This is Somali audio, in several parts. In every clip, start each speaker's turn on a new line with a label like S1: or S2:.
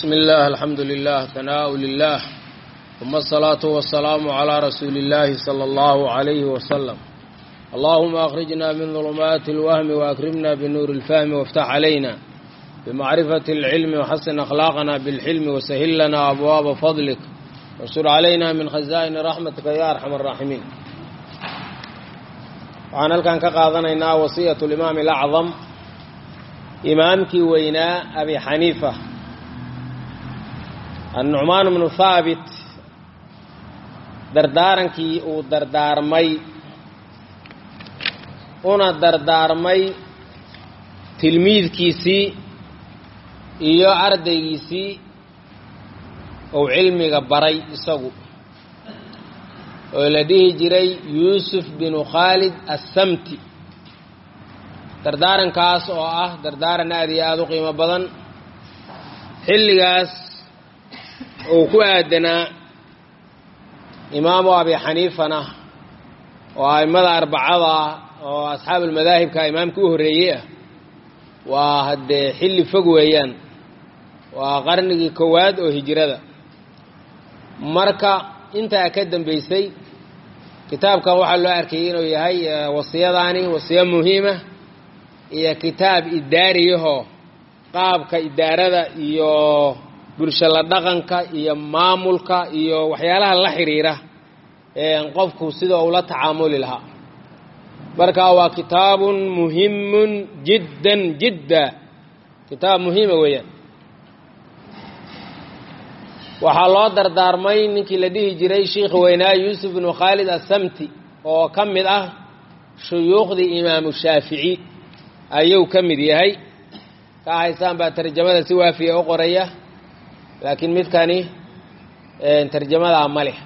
S1: بسم الله الحمد لله ثناء لله ثم الصلاة والسلام على رسول الله صلى الله عليه وسلم اللهم أخرجنا من ظلمات الوهم وأكرمنا بنور الفهم وافتح علينا بمعرفة العلم وحسن أخلاقنا بالحلم وسهل لنا أبواب فضلك وانشر علينا من خزائن رحمتك يا أرحم الراحمين waxaan halkan ka qaadanaynaa wasiyatu limaam alacdam imaamkii weynaa abi xaniifa annucmaan bnu haabit dardaarankii uu dardaarmay una dardaarmay tilmiidkiisii iyo ardaygiisii uu cilmiga baray isagu oo la dhihi jiray yuusuf binu khaalid assamti dardaarankaas oo ah dardaaran aada iyo aada u qiimo badan xilligaas uu ku aadanaa imaamu abi xaniifana oo a'immada arbacada ah oo asxaabulmadaahibka imaamka u horreeyey ah waa haddee xilli fog weeyaan waa qarnigii koowaad oo hijirada marka intaa ka dambaysay kitaabkan waxaa loo arkayay inuu yahay wasiyadaani wasiyo muhiima iyo kitaab idaariyahoo qaabka idaarada iyo bulsho la dhaqanka iyo maamulka iyo waxyaalaha la xiriira qofku sida ula tacaamuli lahaa marka waa kitaabun muhimun jiddan jidda kitaab muhiima weeyaan waxaa loo dardaarmay ninkii la dhihi jiray sheikh weynaa yuusuf bnu khaalid assamti oo ka mid ah shuyuukhdii imaamu shaafici ayuu ka mid yahay ka haysaan baa tarjamada si waafiya u qoraya laakiin midkani tarjamadaa ma leh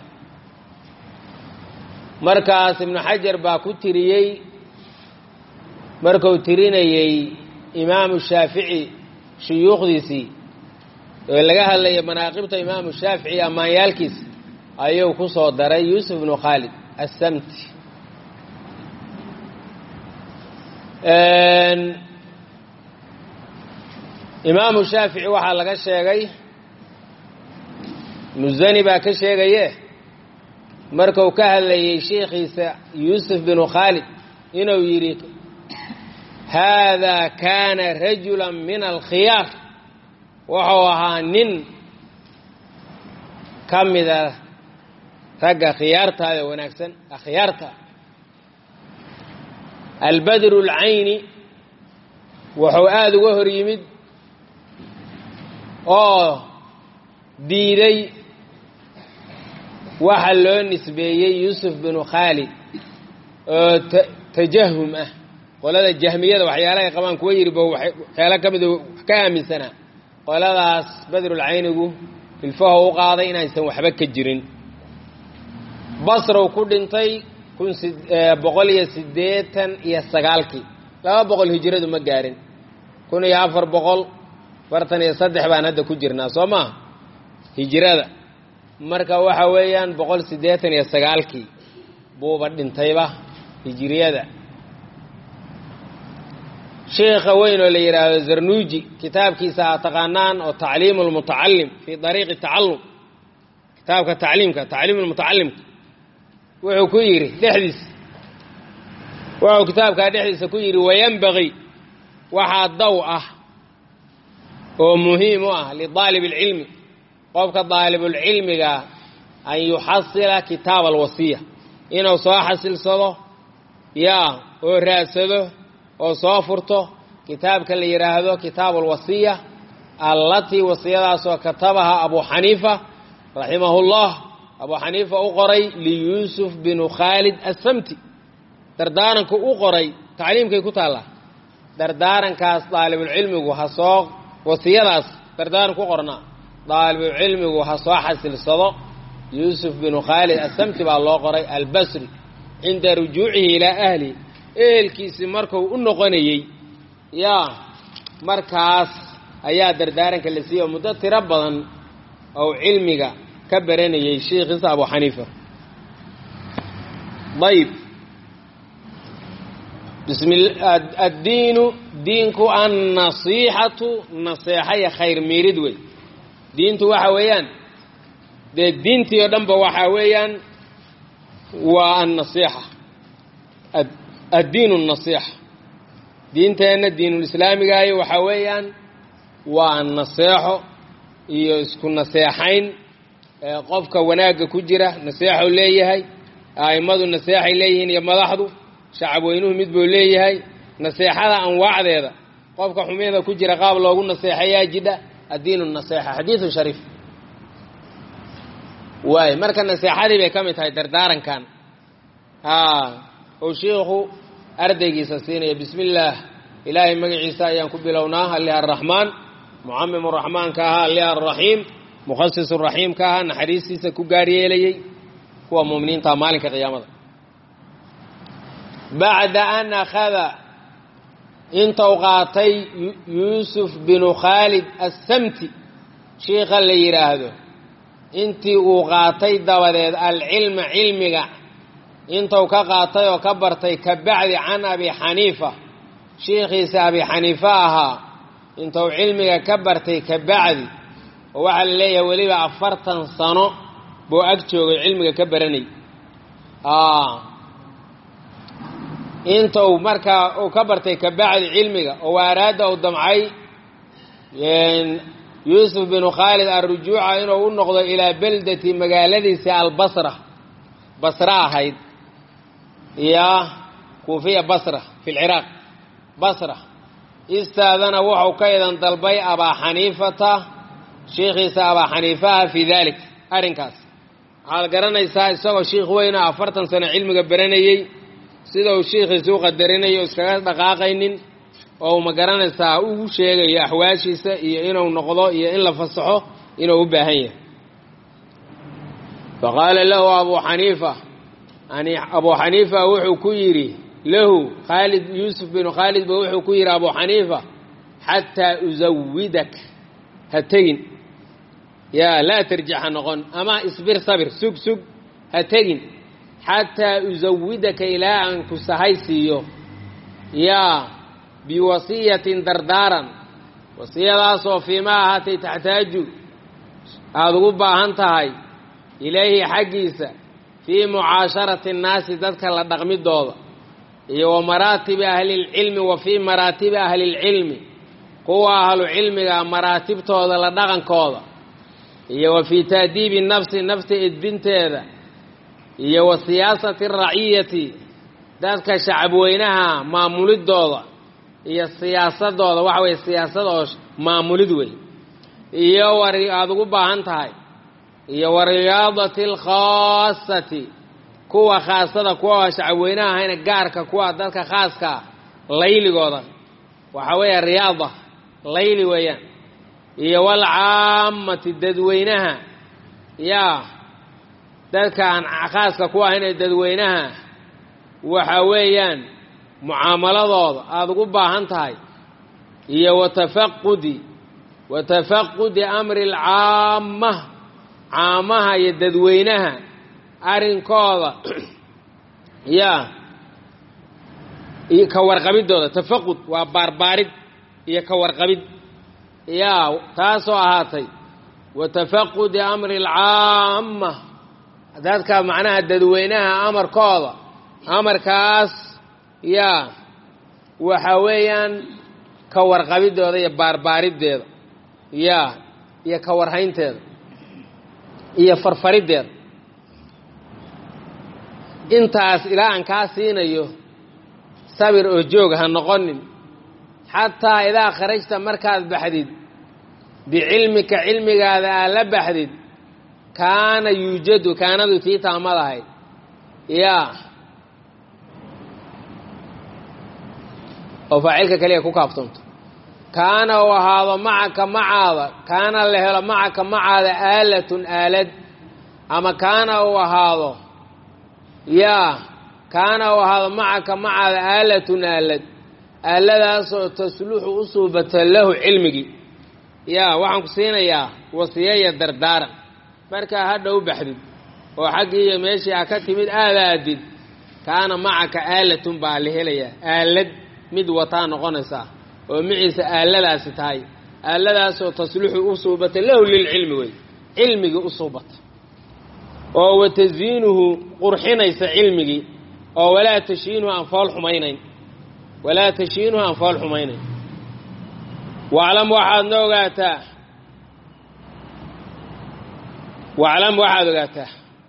S1: markaas ibnu xajar baa ku tiriyey markuu tirinayey imaamu shaafici shuyuukhdiisii oo laga hadlaya manaaqibta imaamu shaafici ammaanyaalkiisa ayuu ku soo daray yuusuf bnu khaalid assamti imaamu shaafici waxaa laga sheegay musani baa ka sheegaye marku ka hadlayey sheikhiisa yuusuf binu khaalid inuu yidhi haada kaana rajula min alkhiyaar wuxuu ahaa nin ka mida ragga khiyaartaada wanaagsan akhyaarta albadru اlcayni wuxuu aada uga hor yimid oo diiday waxa loo nisbeeyey yuusuf binu khaalid oo tajahum ah qolada jahmiyada waxyaalahay qabaan kuwa yidhi bo waxyaala ka mida ka aaminsanaa qoladaas badrulcaynigu ilfaho u qaaday inaysan waxba ka jirin basrow ku dhintay kun boqol iyo siddeetan iyo sagaalkii laba boqol hijiradu ma gaarin kun iyo afar boqol fartan iyo saddex baan hadda ku jirnaa soo maa hijirada marka waxa weeyaan boqol siddeetan iyo sagaalkii buuba dhintayba hijiriyada sheikha weyn oo la yidhaahdo zarnuuji kitaabkiisa aad taqaanaan oo tacliimu lmutacalim fii dariiqi tacallum kitaabka tacliimka tacliimu lmutacalimka wuxuu ku yidhi dhexdiisa wuxuu kitaabkaa dhexdiisa ku yidhi wayanbagii waxaa daw ah oo muhiim u ah lidaalib اlcilmi qofka daalibulcilmiga an yuxasila kitaab alwasiya inuu soo xasilsado yaa oo raadsado oo soo furto kitaabka la yidhaahdo kitaabu alwasiya allatii wasiyadaasoo katabaha abu xaniifa raximahu llah abu xaniifa u qoray liyuusuf binu khaalid assamti dardaaranku u qoray tacliimkay ku taallaa dardaarankaas daalibulcilmigu ha soo wasiyadaas dardaaranku u qornaa daalibulcilmigu ha soo xasilsado yuusuf binu khaalid assamti baa loo qoray albasri cinda rujuucihi ilaa ahlihi ehelkiisii marku u noqonayey yaa markaas ayaa dardaaranka la siiyey oo muddo tiro badan ou cilmiga ka baranayey sheikhiisa abu xaniifa ayb addiinu diinku annasiixatu naseexaya khayr miirid wey diintu waxa weeyaan dee diintii oo dhanba waxaa weeyaan waa annasiixa addiinu nasiixa diinteenna diinulislaamigaayo waxaa weeyaan waa naseexo iyo isku naseexayn qofka wanaagga ku jira naseexou leeyahay a'immadu naseexay leeyihiin iyo madaxdu shacab weynuhu mid buu leeyahay naseexada anwaacdeeda qofka xumeeda ku jira qaab loogu naseexayaa jidha addiinu naseexa xadiidu shariif waay marka naseexadii bay ka mid tahay dardaarankan ou shiikhu ardaygiisa siinaya bismi illaah ilaahay magaciisa ayaan ku bilownaa alli arraxmaan mucamim raxmaanka ahaa alli arraxiim mukhasis raxiimka ahaa naxariistiisa ku gaar yeelayey kuwa muminiinta maalinka qiyaamada bacda an akhada intou qaatay yuusuf binu khaalid assamti shiikha la yidhaahdo intii uu qaatay dabadeed alcilma cilmiga intuu ka qaatay oo ka bartay ka bacdi can abi xaniifa shiikhiisa abi xaniifa ahaa intuu cilmiga ka bartay ka bacdi oo waxaa la leeyahay weliba afartan sano buu ag joogay cilmiga ka baranay intuu markaa uu ka bartay ka bacdi cilmiga oo araada uu damcay yuusuf binu khaalid arrujuuca inuu u noqdo ilaa beldati magaaladiisa albasra basra ahayd iyo kuufiya basra fi lciraaq basra istaadana wuxuu ka idan dalbay abaa xaniifata shiikhiisa abaa xaniifaha fii dalik arrinkaas waxaad garanaysaa isagoo shiikh weyna afartan sano cilmiga baranayey sida uu shiikhiisa u qadarinayo iskaga dhaqaaqaynin oo ma garanaysaa ugu sheegayo axwaashiisa iyo inuu noqdo iyo in la fasaxo inuu u baahan yahay faqaala lahu abuu xaniifa abuu xaniifa wuxuu ku yidhi lahu khaalid yuusuf binu khaalid ba wuxuu ku yidhi abuu xaniifa xataa usawidak ha tegin yaa laa tarjic ha noqon ama isbir sabir sug sug ha tegin xataa usawidaka ilaa aan ku sahay siiyo yaa biwasiyatin dardaaran wasiyadaasoo fiimaa ahaatay taxtaaju aada ugu baahan tahay ilayhi xaggiisa fii mucaasharati annaasi dadka la dhaqmidooda iyo wa maraatibi ahlilcilmi wa fii maraatibi ahlilcilmi kuwa ahlu cilmiga maraatibtooda la dhaqankooda iyo wa fii taadiibi nafsi nafta edbinteeda iyo wa siyaasati raciyati dadka shacabweynaha maamulidooda iyo siyaasadooda waxa weye siyaasad oo maamulid wey iyo war aada ugu baahan tahay iyo wa riyaadati alkhaasati kuwa khaasada kuwa shacabweynaha ahayna gaarka kuwa dadka khaaskaa layligooda waxa weeye riyaada layli weeyaan iyo walcaammati dadweynaha yaa dadka aan khaaska ku ahayn ee dadweynaha waxa weeyaan mucaamaladooda aada ugu baahan tahay iyo watafaqudi wa tafaqudi amri alcaama caamaha iyo dadweynaha arrinkooda yaa iyo ka warqabidooda tafaqud waa baarbaarid iyo ka warqabid yaa taasoo ahaatay wa tafaqudi amri alcaama dadka macnaha dadweynaha amarkooda amarkaas yaa waxa weeyaan ka warqabidooda iyo baarbaariddeeda yaa iyo ka warhaynteeda iyo farfariddeeda intaas ilaa aan kaa siinayo sabir oo joog ha noqonin xataa idaa kharajta markaad baxdid bicilmika cilmigaada aad la baxdid kaana yuujadu kaanadu tii taamad ahayd yaa oo faacilka keliya ku kaaftoonto kaana uu ahaado macaka macaada kaana la helo macaka macaada aalatun aalad ama kaana uu ahaado yaa kaana uu ahaado macaka macaada aalatun aalad aaladaasoo tasluxu u suubata lahu cilmigii yaa waxaan ku siinayaa wasiyaya dardaaran markaa hadha u baxdid oo xaggii iyo meeshii a ka timid aadaadid kaana macaka aalatun baa la helayaa aalad mid wataa noqonaysaa oo miciisa aaladaasi tahay aaladaasoo tasluxu u suubata lahu lilcilmi wey cilmigii u suubata oo wa tasyiinuhu qurxinaysa cilmigii oo walaa tashiinuhu aan fool xumaynayn walaa tashiinuhu aan fool xumaynayn waclam waxaad na ogaataa waclam waxaad ogaataa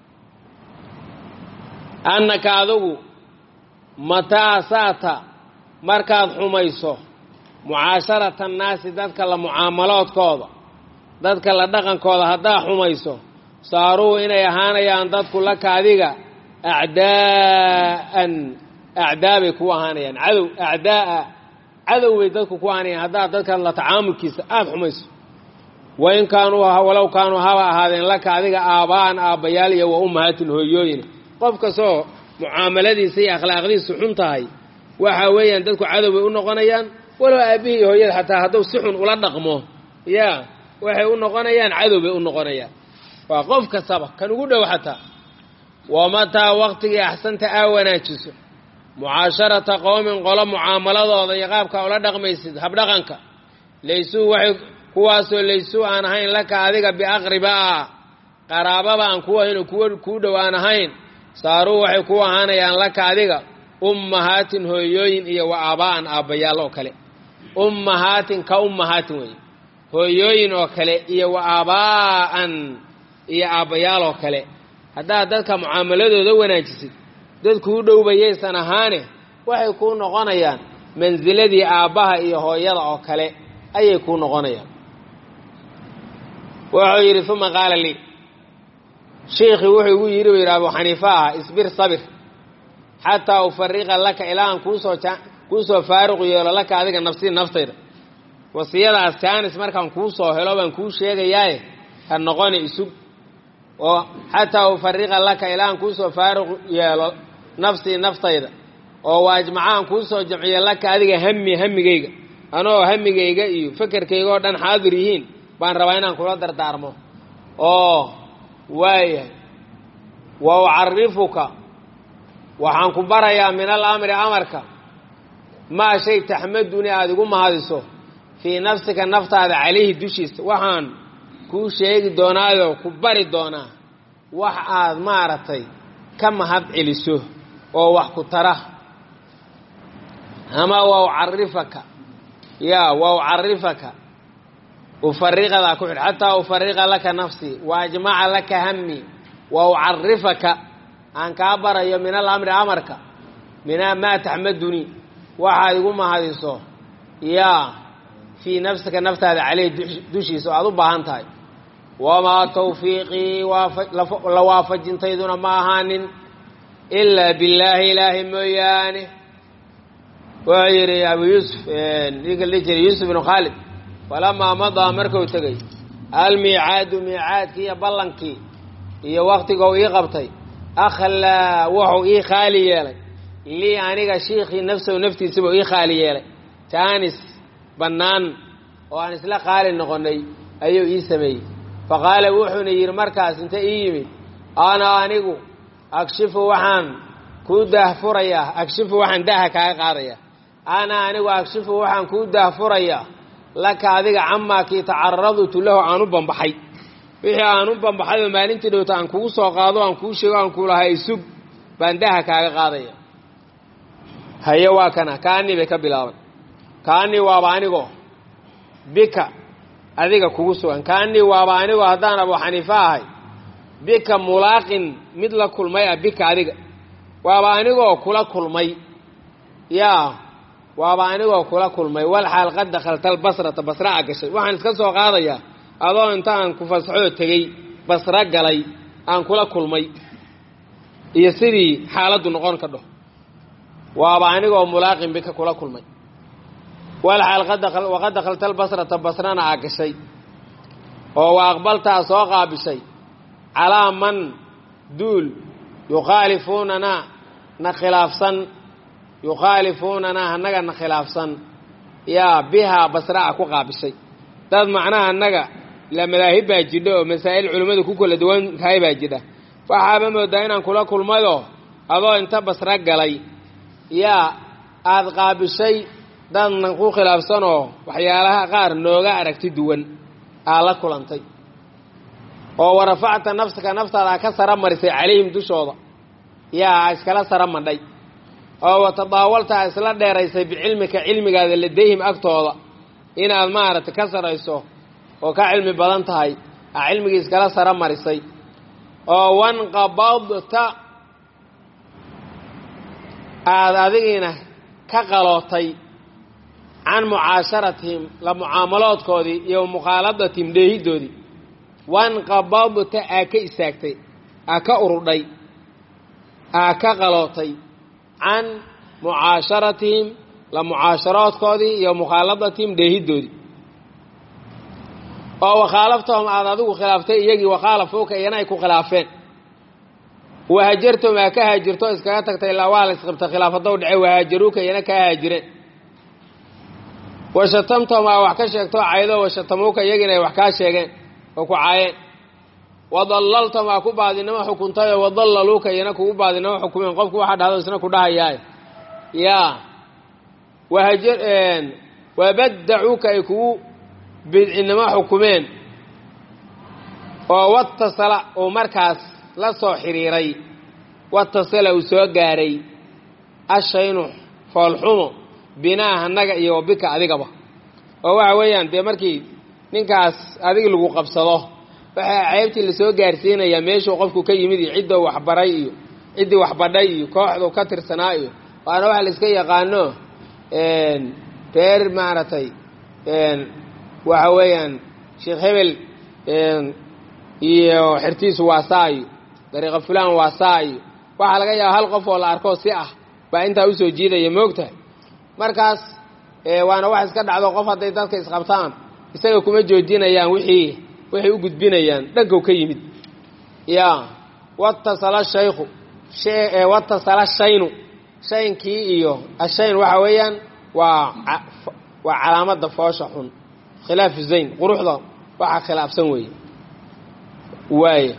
S1: annaka adigu mataa saata markaad xumayso mucaasharata annaasi dadka la mucaamaloodkooda dadka la dhaqankooda haddaad xumayso saaruu inay ahaanayaan dadku laka adiga acdaa'an acdaa bay ku ahaanayaan cadow acdaa'a cadow bay dadku ku ahaanayaan haddaad dadka la tacaamulkiisa aada xumayso wain kaanuu walow kaanuu haba ahaadeen laka adiga aaba'an aabbayaal iyo wa ummahaatin hooyooyin qof kastoo mucaamaladiisa iyo akhlaaqdiisu xun tahay waxa weeyaan dadku cadow bay u noqonayaan walow aabbihii iyo hooyada xataa hadduu si xun ula dhaqmo ya waxay u noqonayaan cadow bay u noqonayaan waa qof kastaba kan ugu dhow xataa wamataa waqtigii axsanta aa wanaajiso mucaasharata qowmin qolo mucaamaladooda iyo qaabka ula dhaqmaysid habdhaqanka laysuu waxay kuwaasoo laysuu aan ahayn laka adiga biaqribaa qaraababa aan ku ahayn oo kuwa kuu dhow aan ahayn saaruu waxay ku ahaanayaan laka adiga ummahaatin hooyooyin iyo wa aabaa'an aabbayaal oo kale ummahaatin ka ummahaatin weeye hooyooyin oo kale iyo wa aabaa'an iyo aabbayaal oo kale haddaad dadka mucaamaladooda wanaajisid dad kuu dhowbayaysan ahaane waxay kuu noqonayaan mansiladii aabbaha iyo hooyada oo kale ayay kuu noqonayaan wuxuu yidhi uma qaala lii shiikhii wuxuu igu yidhi buu yidhi abu xaniifa ah isbir sabir xataa ufariqa laka ilaa aan kuusoo kuusoo faaruq yeelo laka adiga nafsii naftayda wasiyadaas jaanis markaan kuu soo helo baan kuu sheegayaaye ha noqoni isug oo xataa ufariqa laka ilaa aan kuusoo faaruq yeelo nafsii naftayda oo waajmacaan kuusoo jamciyo laka adiga hami hamigayga anoo hamigayga iyo fekerkayga oo dhan xaadir yihiin baan rabaa inaan kula dardaarmo oo waayahay wa ucarifuka waxaan ku barayaa min alamri amarka maa shay taxmaduni aada igu mahadiso fii nafsika naftaada calayhi dushiisa waxaan kuu sheegi doonaayoo ku bari doonaa wax aad maaragtay ka mahad celiso oo wax ku tara ama wa ucarifaka ya wa ucarifaka ufariqadaa ku xidh xataa ufariqa laka nafsii wa ajmaca laka hami wa ucarifaka aan kaa barayo min alamri amarka min maa taxmaduni waxaad igu mahadiso yaa fii nafsika naftaada caleyh dushiisa oo aad u baahan tahay wamaa tawfiiqii la waafajintayduna ma ahaanin ilaa billaahi ilaahi mooyaane wuxuu yidhi abu yuusuf ninka li jiray yuusuf bnu khaalid falamaa madaa marku tegey almiicaadu miicaadkii iyo ballankii iyo waktigou ii qabtay akhlaa wuxuu ii khaali yeelay lii aniga shiikhii nafsahu naftiisabuu ii khaali yeelay jaanis bannaan oo aan isla qaali noqonnay ayuu ii sameeyey fa qaala wuxuuna yidhi markaas inta ii yimid ana anigu agshifu waxaan kuu daahfurayaa agshifu waxaan daaha kaaga qaadayaa ana anigu agshifu waxaan kuu daahfurayaa laka adiga camaa kii tacaradtu lahu aan u bambaxay wixii aan u bambaxay oo maalintii dhowta aan kugu soo qaado aan kuu sheego aan kuu lahay isug baan daaha kaaga qaadaya haye waa kana kaanii bay ka bilaaban kaanii waaba anigoo bika adiga kugu sugan kaanii waaba anigoo haddaan abu xaniife ahay bika mulaaqin mid la kulmay ah bika adiga waaba anigoo kula kulmay yaa waaba anigoo kula kulmay wal xaal qad dakhalta albasrata basra a gashay waxaan iska soo qaadayaa adoo intaan ku fasaxoo tegey basra galay aan kula kulmay iyo sidii xaaladdu noqon ka dho waaba anigoo mulaaqin bika kula kulmay wal xaal waqad dakhalta albasrata basrana aa gashay oo wa aqbaltaa soo qaabishay calaa man duul yukhaalifuunana na khilaafsan yukhaalifuunanaa annaga na khilaafsan yaa bihaa basra a ku qaabishay dad macnaha annaga la madaahib baa jidha oo masaa'il culimmadu ku kala duwan tahay baa jidha waxaaba moodaa inaan kula kulmayo adoo inta basra galay yaa aada qaabishay dadnan ku khilaafsanoo waxyaalaha qaar nooga aragti duwan aa la kulantay oo warafacta nafsaka naftaada ka sara marisay calayhim dushooda yaa iskala sara madhay oo watadaawalta a isla dheeraysay bicilmika cilmigaada ladayhim agtooda inaad maaragtay ka sarayso oo ka cilmi badan tahay a cilmigii iskala sara marisay oo wanqabadta aada adigiina ka qalootay can mucaasharatihim la mucaamaloodkoodii iyo mukhaaladatihim dheehidoodii wanqabadta aa ka istaagtay aa ka urudhay aa ka qalootay can mucaasharatihim la mucaasharoodkoodii iyo mukhaaladatihim dheehidoodii oo wakhaalaftahum aada adigu khilaaftay iyagii wakhaalafuuka iyana ay ku khilaafeen wahajartum aa ka haajirto iskaga tagtay ilaa waa la isqibta khilaafaddow dhace wahaajaruuka iyana kaa haajireen washatamtahum aa wax ka sheegto caydo washatamuuka iyagiina ay wax kaa sheegeen oo ku caayeen wadallaltahum aa ku baadinimo xukuntayoo wadallaluuka iyana kugu baadinimo xukumeen qofku waxaa dhahdo isna ku dhahayaay yaa wahaja wabaddacuuka ay kugu bidcinimo xukumeen oo watasala uu markaas la soo xidhiiray watasala uu soo gaaray ashaynu foolxumo binaa annaga iyo wabika adigaba oo waxa weeyaan dee markii ninkaas adig lagu qabsado waxaa ceybtii lasoo gaarsiinayaa meeshuu qofku ka yimid iyo ciddou waxbaray iyo ciddii waxbadhay iyo kooxdu ka tirsanaa iyo waana waxa la iska yaqaano reer maaragtay waxa weeyaan sheekh hebel iyo xertiisu waa saa iyo dariiqa fulaan waa saa iyo waxaa laga yaaba hal qof oo la arkoo si ah baa intaa usoo jiidaya moogtahay markaas waana wax iska dhacdo qof hadday dadka isqabtaan isaga kuma joojinayaan wixii waxay u gudbinayaan dhankow ka yimid ya watasala shaykhu watasala shaynu shaynkii iyo ashayn waxa weeyaan waa waa calaamadda foosha xun khilaafu zayn quruxda waxaa khilaafsan weeye waaya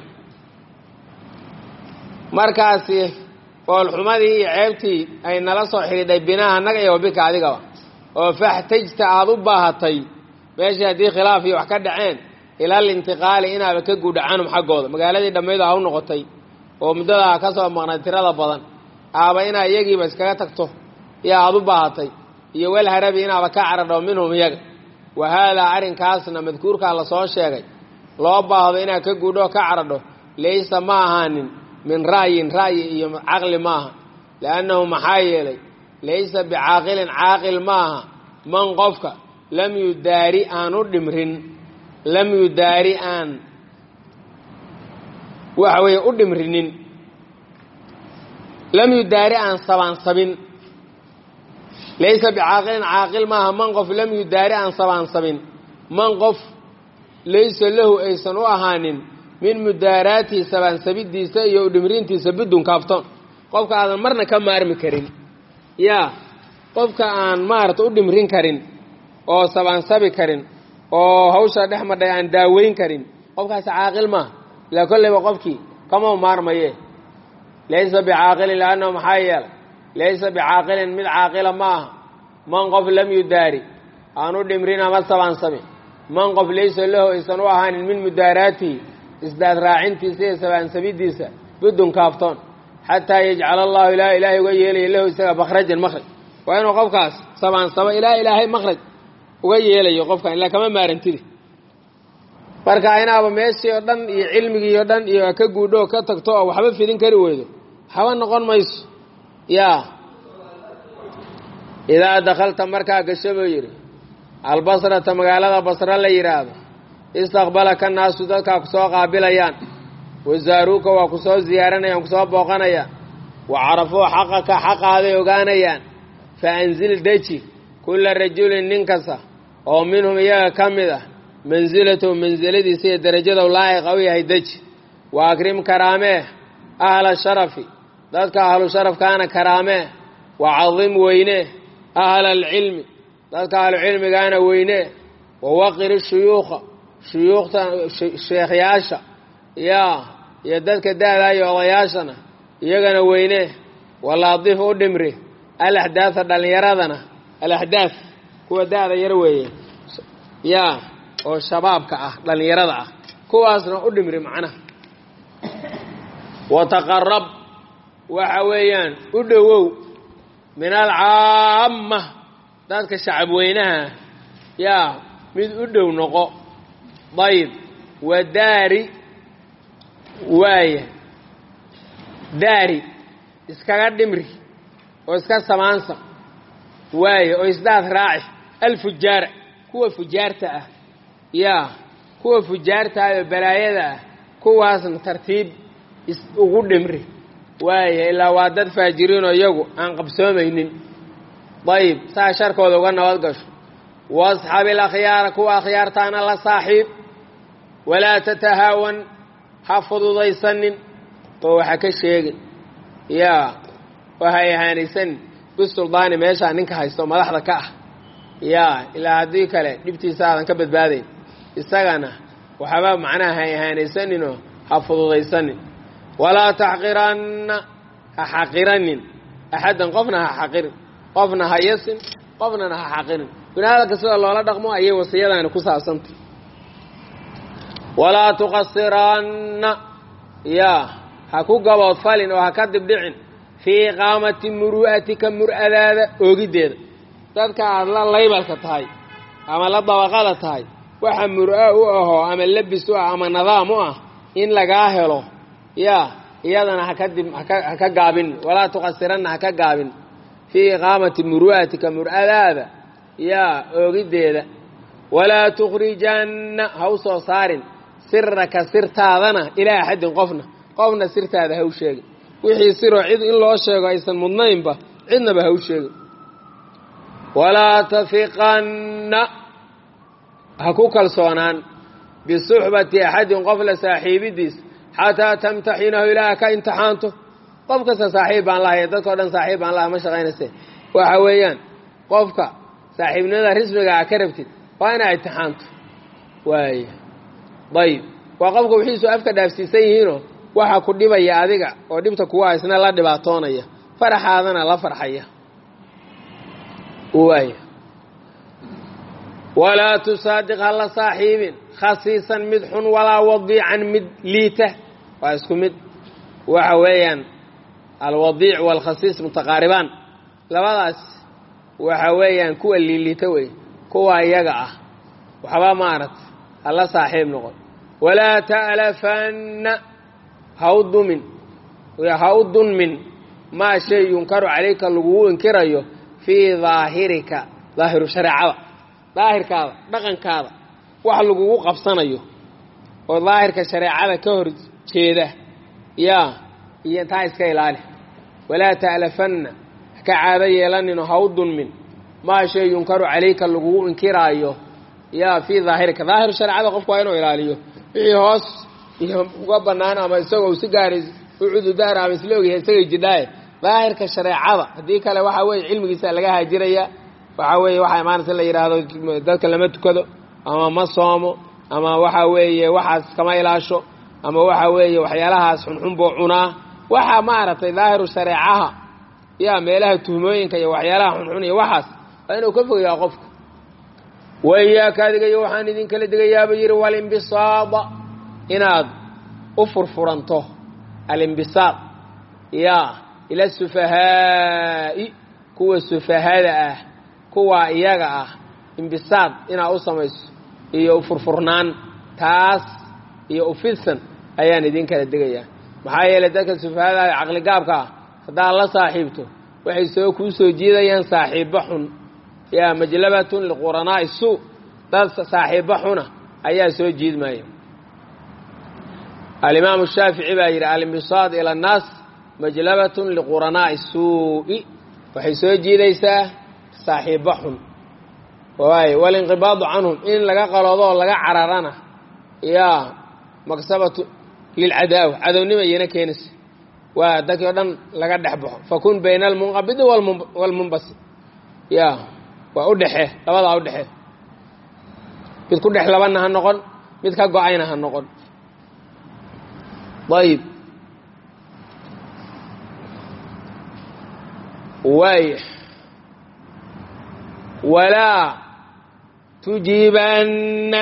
S1: markaasi foolxumadii iyo ceebtii ay nala soo xidhiidhay binaha annaga iyo wabika adigaba oo faxtajta aada u baahatay meeshii haddii khilaaf iyo wax ka dhaceen ilal intiqaali inaaba ka guudha canhum xaggooda magaaladii dhammaydu ha u noqotay oo muddadaa ka soo maqnay tirada badan aaba inaa iyagiiba iskaga tagto iyo aada u baahatay iyo walharabi inaaba ka caradho minhum iyaga wa haadaa arrinkaasna madkuurkaa lasoo sheegay loo baahdo inaad ka guudho ka caradho laysa ma ahaanin min ra'yin ra'yi iyo caqli maaha liannahu maxaa yeelay laysa bicaaqilin caaqil maaha man qofka lam yudaari aan u dhimrin lam yudaari aan waxa weeye u dhimrinin lam yudaari aan sabaansabin laysa bicaaqilin caaqil maaha man qof lam yudaari aan sabaansabin man qof laysa lahu aysan u ahaanin min mudaaraatihi sabaansabidiisa iyo udhimrintiisa bidun kaaftoon qofka aadan marna ka maarmi karin yaa qofka aan maarata u dhimrin karin oo sabaansabi karin oo hawsha dhex madhay aan daaweyn karin qofkaasi caaqil maaha ilaa kolleyba qofkii kama maarmaye laysa bicaaqilin liannahu maxaa yeelay laysa bicaaqilin mid caaqila ma aha man qof lam yudaari aan u dhimrin ama sabaansabin man qof laysa lahu aysan u ahaanin min mudaaraatihi isdaad raacintiisa iyo sabaansabidiisa bidun kaaftoon xataa yajcala allahu ilaa ilaahay uga yeelaya lahu isaga makhrajan makhraj waa inuu qofkaas sabaansabo ilaa ilaahay makhraj uga yeelayo qofkan ilaa kama maarantidi marka inaaba meeshii oo dhan iyo cilmigii oo dhan iyo ka guudho ka tagto oo waxba fidin kari weydo haba noqon mayso yaa idaa dakhalta markaa gasho buu yidhi albasrata magaalada basra la yidhaahdo istaqbalaka naasu dadkaa ku soo qaabilayaan wasaaruuka waa ku soo ziyaaranayaan ku soo booqanayaan wa carafuu xaqaka xaqaaday ogaanayaan fa anzil deji kulla rajulin nin kasta oo minhum iyaga ka mid ah mansilatahu mansiladiisa iyo darajadow laa'iqa u yahay deji wa akrim karaamee ahla sharafi dadka ahlu sharafkaana karaamee wa cadim weynee ahla alcilmi dadka ahlucilmigaana weynee wa waqir shuyuukha shuyuukhta sheekhyaasha yaa iyo dadka da-daa iyo odayaashana iyagana weynee walaadif u dhimri alaxdaada dhallinyaradana alaxdaaf kuwa da-da yar weeye yaa oo shabaabka ah dhallinyarada ah kuwaasna u dhimri macnaha wataqarab waxa weeyaan u dhowow min alcaamma dadka shacab weynaha yaa mid u dhow noqo dayib wa daari waaya daari iskaga dhimri oo iska samaansa waaya oo isdaad raaci alfujaara kuwa fujaarta ah yaa kuwa fujaarta ah oo balaayada ah kuwaasna tartiib ugu dhimri waaya ilaa waa dad faajiriinoo iyagu aan qabsoomaynin dayib saa sharkooda uga nabad gasho wasxabi alakhyaara kuwa akhyaartaana la saaxiib walaa tatahaawan ha fududaysanin oo waxa ka sheegin yaa waha ihaanaysanin bisuldaani meeshaa ninka haysto madaxda ka ah yaa ilaa haddii kale dhibtiisa aadan ka badbaadayn isagana waxba macnaha ha ihaanaysaninoo ha fududaysanin walaa taxqiranna ha xaqiranin axaddan qofna ha xaqirin qofna ha yasin qofnana ha xaqirin binaadalka sida loola dhaqmo ayay wasiyadaani ku saabsantay walaa tuqasiranna yaa ha ku gaboodfalin oo ha ka dibdhicin fii iqaamati muru'atika mur'adaada oogiddeeda dadka aada la laybalka tahay ama la dabaqada tahay waxa mur'a u ahoo ama labis u ah ama nidaam u ah in lagaa helo yaa iyadana haka dib ha ka gaabin walaa tuqasiranna ha ka gaabin fii iqaamati muru'atika mur'adaada yaa oogiddeeda walaa tukhrijanna ha u soo saarin siraka sirtaadana ilaa axadin qofna qofna sirtaada ha u sheegin wixii siroo cid in loo sheego aysan mudnaynba cidnaba ha u sheegin walaa tafiqanna ha ku kalsoonaan bisuxbati axadin qof la saaxiibidiis xataa tamtaxinahu ilaa ka imtixaanto qof kasta saaxiib baan lahay dadkao dhan saaxiib baan lahay ma shaqaynayse waxa weeyaan qofka saaxiibnimada rismiga a ka rabtid waa inaa imtixaanto waaya dayib waa qofka wixiisu afka dhaafsiisan yihiinoo waxa ku dhibaya adiga oo dhibta kuwa isna la dhibaatoonaya faraxaadana la farxaya waaya walaa tusaadiq ha la saaxiibin khasiisan mid xun walaa wadiican mid liita waa isku mid waxa weeyaan alwadiic waalkhasiis mutaqaaribaan labadaas waxa weeyaan kuwa liiliita wey kuwa iyaga ah waxba maaragta ha la saaxiib noqon walaa ta'lafanna ha u dumin ha u dunmin maa shay yunkaru calayka lagugu inkirayo fii daahirika daahiru shareecada daahirkaada dhaqankaada wax lagugu qabsanayo oo daahirka shareecada ka hor jeeda yaa iyo taa iska ilaali walaa ta'lafanna haka caado yeelaninoo ha u dunmin maa shay yunkaru calayka lagugu inkiraayo yaa fii daahirika daahiru shareecada qofku waa inuu ilaaliyo wixii hoos iyo uga bannaan ama isagoo si gaara u cududaara ama isla ogyahay isagay jidhaaye daahirka shareecada haddii kale waxa weeye cilmigiisa laga haajiraya waxa weeye waxaa imaanaysa in la yidhaahdo dadka lama tukado ama ma soomo ama waxa weeye waxaas kama ilaasho ama waxa weeye waxyaalahaas xunxun buu cunaa waxaa maaragtay daahiru shareecaha yaa meelaha tuhmooyinka iyo waxyaalaha xunxun iyo waxaas waa inuu ka fogayaa qofka waiyaaka adigayo waxaan idinkala digayaaba yidhi walimbisaada inaad u furfuranto alimbisaad yaa ila sufahaa'i kuwa sufahada ah kuwa iyaga ah imbisaad inaad u samayso iyo ufurfurnaan taas iyo ufidsan ayaan idinkala digayaa maxaa yeelay dadka sufahada ah caqligaabka ah haddaad la saaxiibto waxay soo kuu soo jiidayaan saaxiibbo xun yaa majlabatun liquranaa'i suu dad saaxiibbo xuna ayaa soo jiidmaya alimaamu shaafici baa yidhi alimbisaad ila annaas majlabatun liquranaa'i suu'i waxay soo jiidaysaa saaxiibbo xun waay walinqibaadu canhum in laga qaloodo oo laga cararana yaa maksabatu lilcadaawa cadownima iyana keenaysa waa dadkii o dhan laga dhex baxo fakun bayna almunqabidi waalmunbasi ya waa u dhexee labadaa u dhexee mid ku dhex labanna ha noqon mid ka go-ayna ha noqon ayib waaya walaa tujiibanna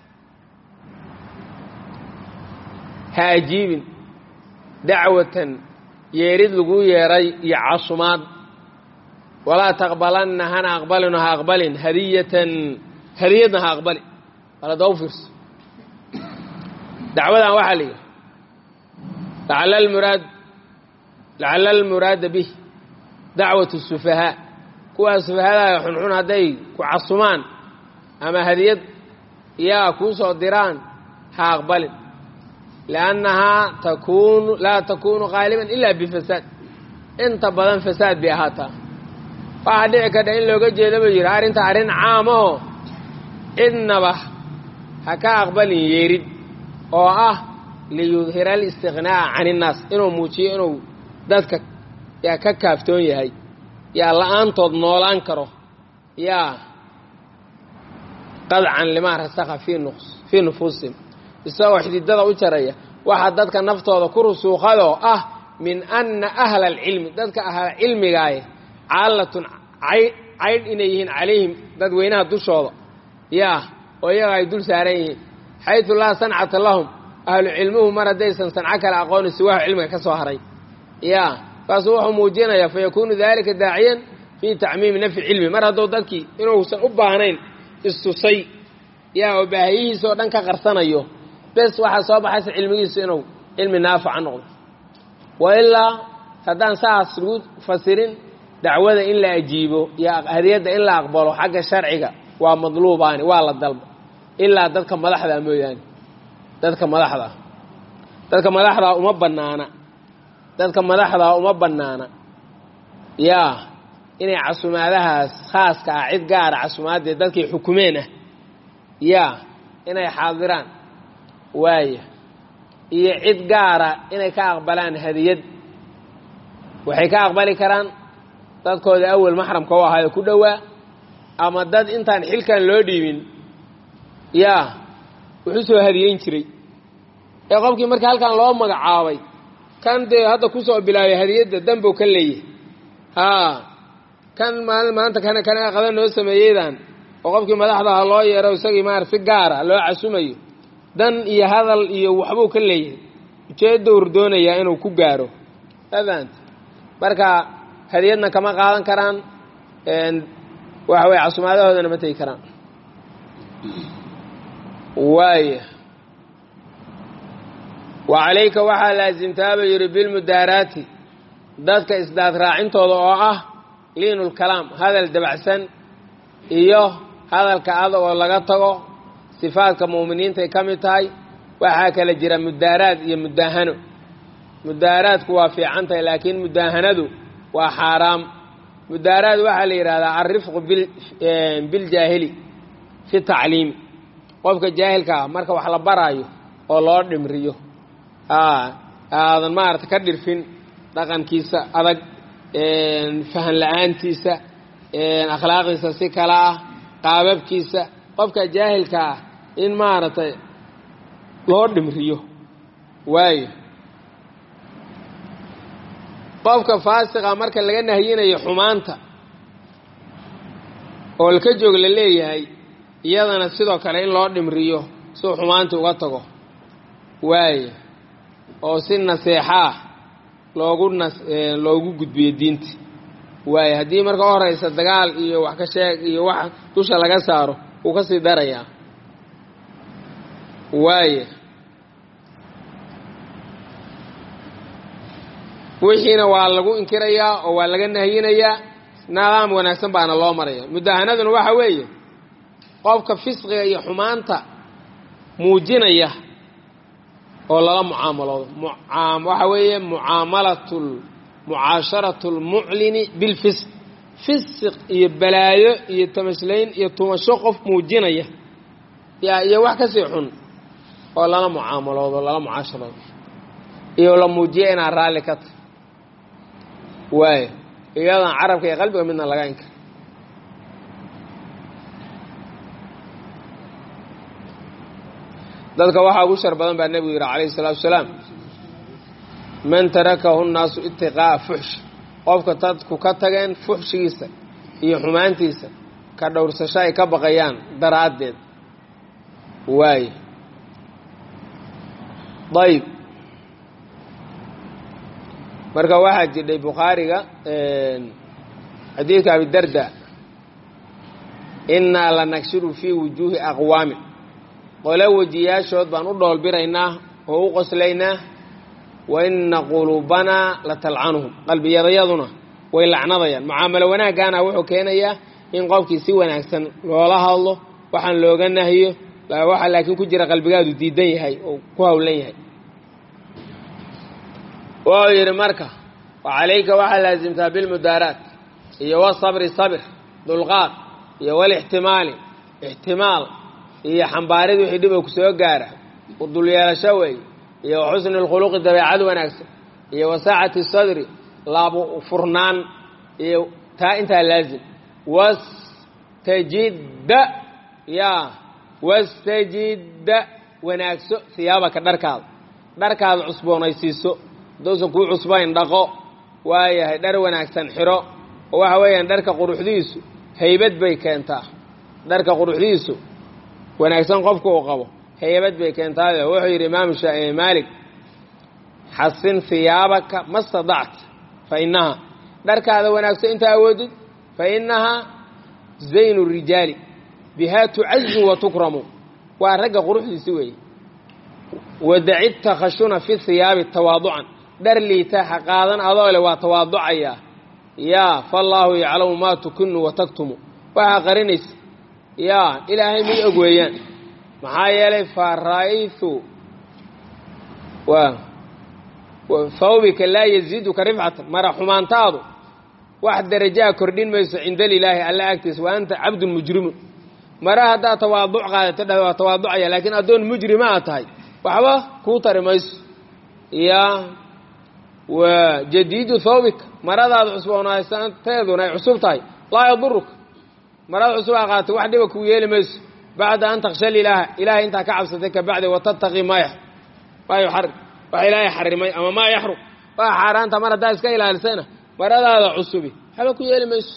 S1: ha ajiibin dacwatan yeerid lagu yeeray iyo casumaad walaa taqbalanna hana aqbalino ha aqbalin hadiyatan hadiyadna ha aqbali aladau fiirso dacwadan waxaa la yidhi lacala almuraad lacala almuraada bih dacwat sufahaa kuwaa sufahadaga xunxun hadday ku casumaan ama hadiyad yaa kuu soo diraan ha aqbalin liannahaa takunu laa takunu qaaliban ila bifasaad inta badan fasaad bay ahaataa waxaa dhici karta in looga jeedo ba yidhi arrinta arrin caamaho cidnaba ha ka aqbalin yeerid oo ah liyudhira alistiqnaa'a can innaas inuu muujiyo inuu dadka yaa ka kaaftoon yahay yaa la-aantood noolaan karo yaa qadcan limaa rasakha fii nufuusihim isagoo xididada u jaraya waxaa dadka naftooda ku rusuuqadoo ah min anna ahla alcilmi dadka ahla cilmigaaye caalatun caydh inay yihiin calayhim dadweynaha dushooda yaa oo iyaga ay dul saaran yihiin xaytu laa sancata lahum ahlu cilmuhu mar haddaysan sanco kale aqooni siwahu cilmiga ka soo haray yaa kaasuu wuxuu muujinayaa fayakuunu dalika daaciyan fii tacmiimi nafyi cilmi mar hadduu dadkii inuusan u baahnayn istusay yaa oo baahiyihiisa oo dhan ka qarsanayo bes waxaa soo baxaysa cilmigiisu inuu cilmi naafica noqdo wa ilaa haddaan saas lagu fasirin dacwada in la ajiibo iyo hadiyadda in la aqbalo xagga sharciga waa madluubaani waa la dalba ilaa dadka madaxdaa mooyaane dadka madaxdaa dadka madaxdaa uma bannaana dadka madaxdaa uma bannaana yaa inay casumaadahaas khaaska ah cid gaara casumaadee dadkay xukumeen ah yaa inay xaadiraan waaya iyo cid gaara inay ka aqbalaan hadiyad waxay ka aqbali karaan dadkooda awel maxramka u ahaayo ku dhowaa ama dad intaan xilkan loo dhiibin yaa wuxuu soo hadiyeyn jiray ee qofkii markii halkan loo magacaabay kan dee hadda kusoo bilaabay hadiyadda danbow ka leeyahay haa kan maali maanta kana kana qadan noo sameeyeydan oo qofkii madaxdaha loo yeero isagii maar si gaara loo casumayo dan iyo hadal iyo waxbuu ka leeyahay ujeedowr doonayaa inuu ku gaaro afant marka hadiyadna kama qaadan karaan waxa weye casumaadahoodana ma tegi karaan waaya wa calayka waxaa laasimtaaba yidhi bilmudaaraati dadka isdaad raacintooda oo ah liinulkalaam hadal dabacsan iyo hadalka adag oo laga tago sifaadka mu'miniintay ka mid tahay waxaa kala jira mudaaraad iyo mudaahano mudaaraadku waa fiican tahay laakiin mudaahanadu waa xaaraam mudaaraad waxaa la yidhahdaa alrifqu biljaahili fi tacliimi qofka jaahilka ah marka wax la baraayo oo loo dhimriyo aadan maarata ka dhirfin dhaqankiisa adag fahan la-aantiisa akhlaaqdiisa si kale ah qaababkiisa qofka jaahilka ah in maaragtay loo dhimriyo waayo qofka faasiqa marka laga nahyinayo xumaanta oo laka joog la leeyahay iyadana sidoo kale in loo dhimriyo siuu xumaanta uga tago waayo oo si naseexaah loogu nas loogu gudbiyo diinta waayo haddii marka u horeysa dagaal iyo wax ka sheeg iyo wax dusha laga saaro wuu ka sii darayaa waayo wixiina waa lagu inkirayaa oo waa laga nahyinayaa nidaam wanaagsan baana loo maraya mudahanaduna waxa weeye qofka fisqiga iyo xumaanta muujinaya oo lala mucaamaloodo waxa weeye mucaamalat mucaasharatu lmuclini bilfisq fisiq iyo balaayo iyo tamashlayn iyo tumasho qof muujinaya yaa iyo wax kasii xun oo lala mucaamaloodo lala mucaasharoodo iyo la muujiya inaad raalli ka tahy waayo iyadan carabka iyo qalbiga midna laga inkar dadka waxaa ugu shar badan baa nebigu yidhi calayhi salaatu wasalaam man tarakahu nnaasu itiqaa'a fuxsh qofka dadku ka tageen fuxshigiisa iyo xumaantiisa ka dhowrsasho ay ka baqayaan daraaddeed waaye ayb marka waxaa jidhay bukhaariga xadiidka abidarda innaa lanagshiru fii wujuuhi aqwaamin qole wejiyaashood baan u dhoolbiraynaa oo u qoslaynaa wa inna quluubanaa la talcanuhum qalbiyadayaduna way lacnadayaan mucaamalo wanaaggaana wuxuu keenayaa in qofkii si wanaagsan loola hadlo waxaan looga nahiyo waxa laakiin ku jira qalbigaadu diidan yahay oo ku hawlan yahay wuxuu yidhi marka wa calayka waxaa laasimtaa bilmudaaraat iyo wasabri sabir dulqaad iyo walixtimaali ixtimaal iyo xambaarid wixii dhib oo ku soo gaara udulyeelasho weey iyo wa xusni lkhuluqi dabeecad wanaagsan iyo wa saacati sadri laabu furnaan iyo taa intaa laazim wastajidda yaa wastajidda wanaagso siyaabaka dharkaada dharkaada cusboonaysiiso haddousan kuu cusbayn dhaqo waayahay dhar wanaagsan xiro oo waxa weeyaan dharka quruxdiisu haybad bay keentaa dharka quruxdiisu wanaagsan qofku uu qabo haybad bay keentaayo wuxuu yidhi imaamu maalik xasin hiyaabaka ma stadacta fa innahaa dharkaada wanaagsan intaa awoodid fa innahaa zaynu rijaali bihaa tucazu wa tukramu waa ragga quruxdiisi weeye wadaci takhashuna fi hiyaabi tawaaducan dhar liita ha qaadan adoo le waa tawaaducayaa yaa faallaahu yaclamu maa tukinu wa taktumu waxaa qarinaysa yaa ilaahay mid og weeyaan maxaa yeelay fa ra'aytu thawbika laa yaziiduka rifcatan mara xumaantaadu wax darajaa kordhin mayso cinda lilaahi alla agtiisa wa anta cabdun mujrimun mara haddaad tawaaduc qaadato dhah waa tawaaducaya laakiin addoon mujrima aad tahay waxba kuu tari mayso yaa wa jadiidu thawbika maradaada cusboonaysanteeduna ay cusub tahay laa yaduruka marada cusub aa qaatay wax dhiba kuu yeeli mayso bacda an takhshal ilaaha ilahay intaa ka cabsatay kabacdi watattaqi maa maa yuxarim wax ilaahay xarimay ama maa yaxrum waa xaaraanta mar haddaa iska ilaalisayna maradaada cusubi waxba ku yeeli mayso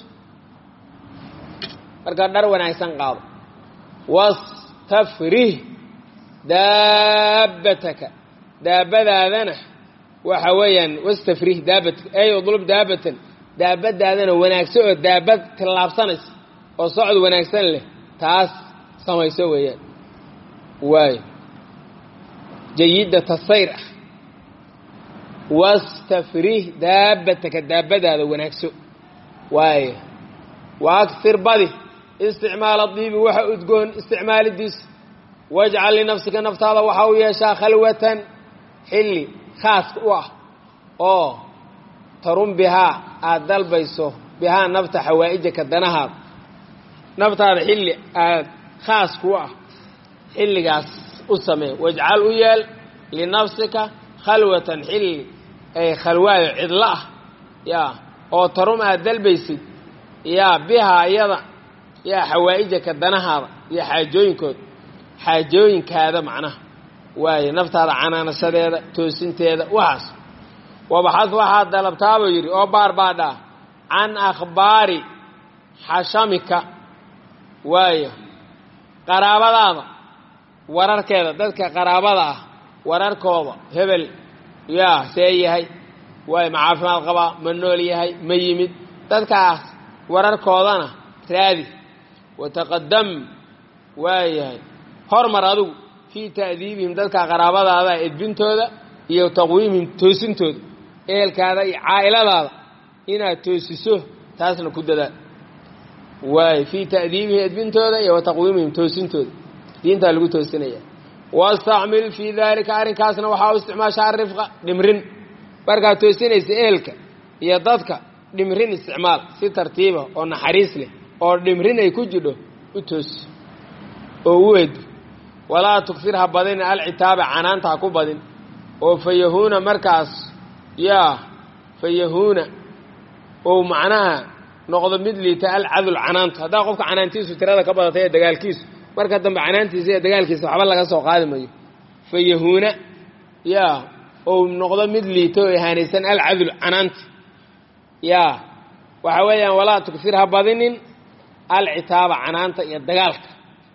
S1: marka dhar wanaagsan qaado wastafrih daabbataka daabadaadana waxa weeyaan wastafrih daabatka ey udlub daabatan daabadaadana wanaagso oo daabad tillaabsanaysa oo socod wanaagsan leh taas samayso weeyaan waayo jayidata sayr ah wastafrih daabbataka daabadaada wanaagso waayo wa aksir badi isticmaala diibi waxa udgoon isticmaalidiisa wajcal linafsika naftaada waxa u yeeshaa khalwatan xilli khaaska u ah oo tarun bihaa aada dalbayso bihaa nafta xawaa'ijaka danahaada naftaada xilli aada khaas ku ah xilligaas u samee wajcal u yeel linafsika khalwatan xilli ay khalwaayo cidlo ah yaa oo tarum aad dalbaysid yaa bihaa iyada yaa xawaa'ijaka danahaada iyo xaajooyinkooda xaajooyinkaada macnaha waaye naftaada canaanashadeeda toosinteeda waxaas wabaxad waxaad dalabtaabuu yidhi oo baarbaadhaa can akhbaari xashamika waayo qaraabadaada wararkeeda dadka qaraabada ah wararkooda hebel yaa see yahay waayo ma caafimaad qabaa ma nool yahay ma yimid dadkaas wararkoodana raadi wataqadam waayahay hormar adigu fii ta'diibihim dadka qaraabadaada edbintooda iyo taqwiimihim toosintooda ehelkaada iyo caa'iladaada inaad toosiso taasna ku dadaal waayo fii ta'diibihim edbintooda iyo wa taqwiimihim toosintooda diintaa lagu toosinaya wastacmil fii daalika arrinkaasna waxaa u isticmaasha arifqa dhimrin markaad toosinaysa ehelka iyo dadka dhimrin isticmaal si tartiiba oo naxariis leh oo dhimrin ay ku jidho u toosi oo u eed walaa tugfir ha badinin alcitaaba canaanta ha ku badin oo fa yahuuna markaas yaa fa yahuuna ou macnaha noqdo mid liita alcadul canaantu haddaa qofka canaantiisu tirada ka badatay ee dagaalkiisu marka dambe canaantiisa iyo dagaalkiisa waxba laga soo qaadi mayo fa yahuuna yaa ou noqdo mid liita oo ihaanaysan alcadul canaanta yaa waxa weeyaan walaa tugfir ha badinin alcitaaba canaanta iyo dagaalka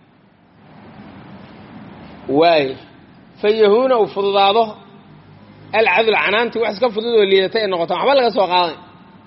S1: waaye fa yahuuna uu fududaado alcadl canaantii wax iska fudud oo liidata ay noqotaan waxba laga soo qaaday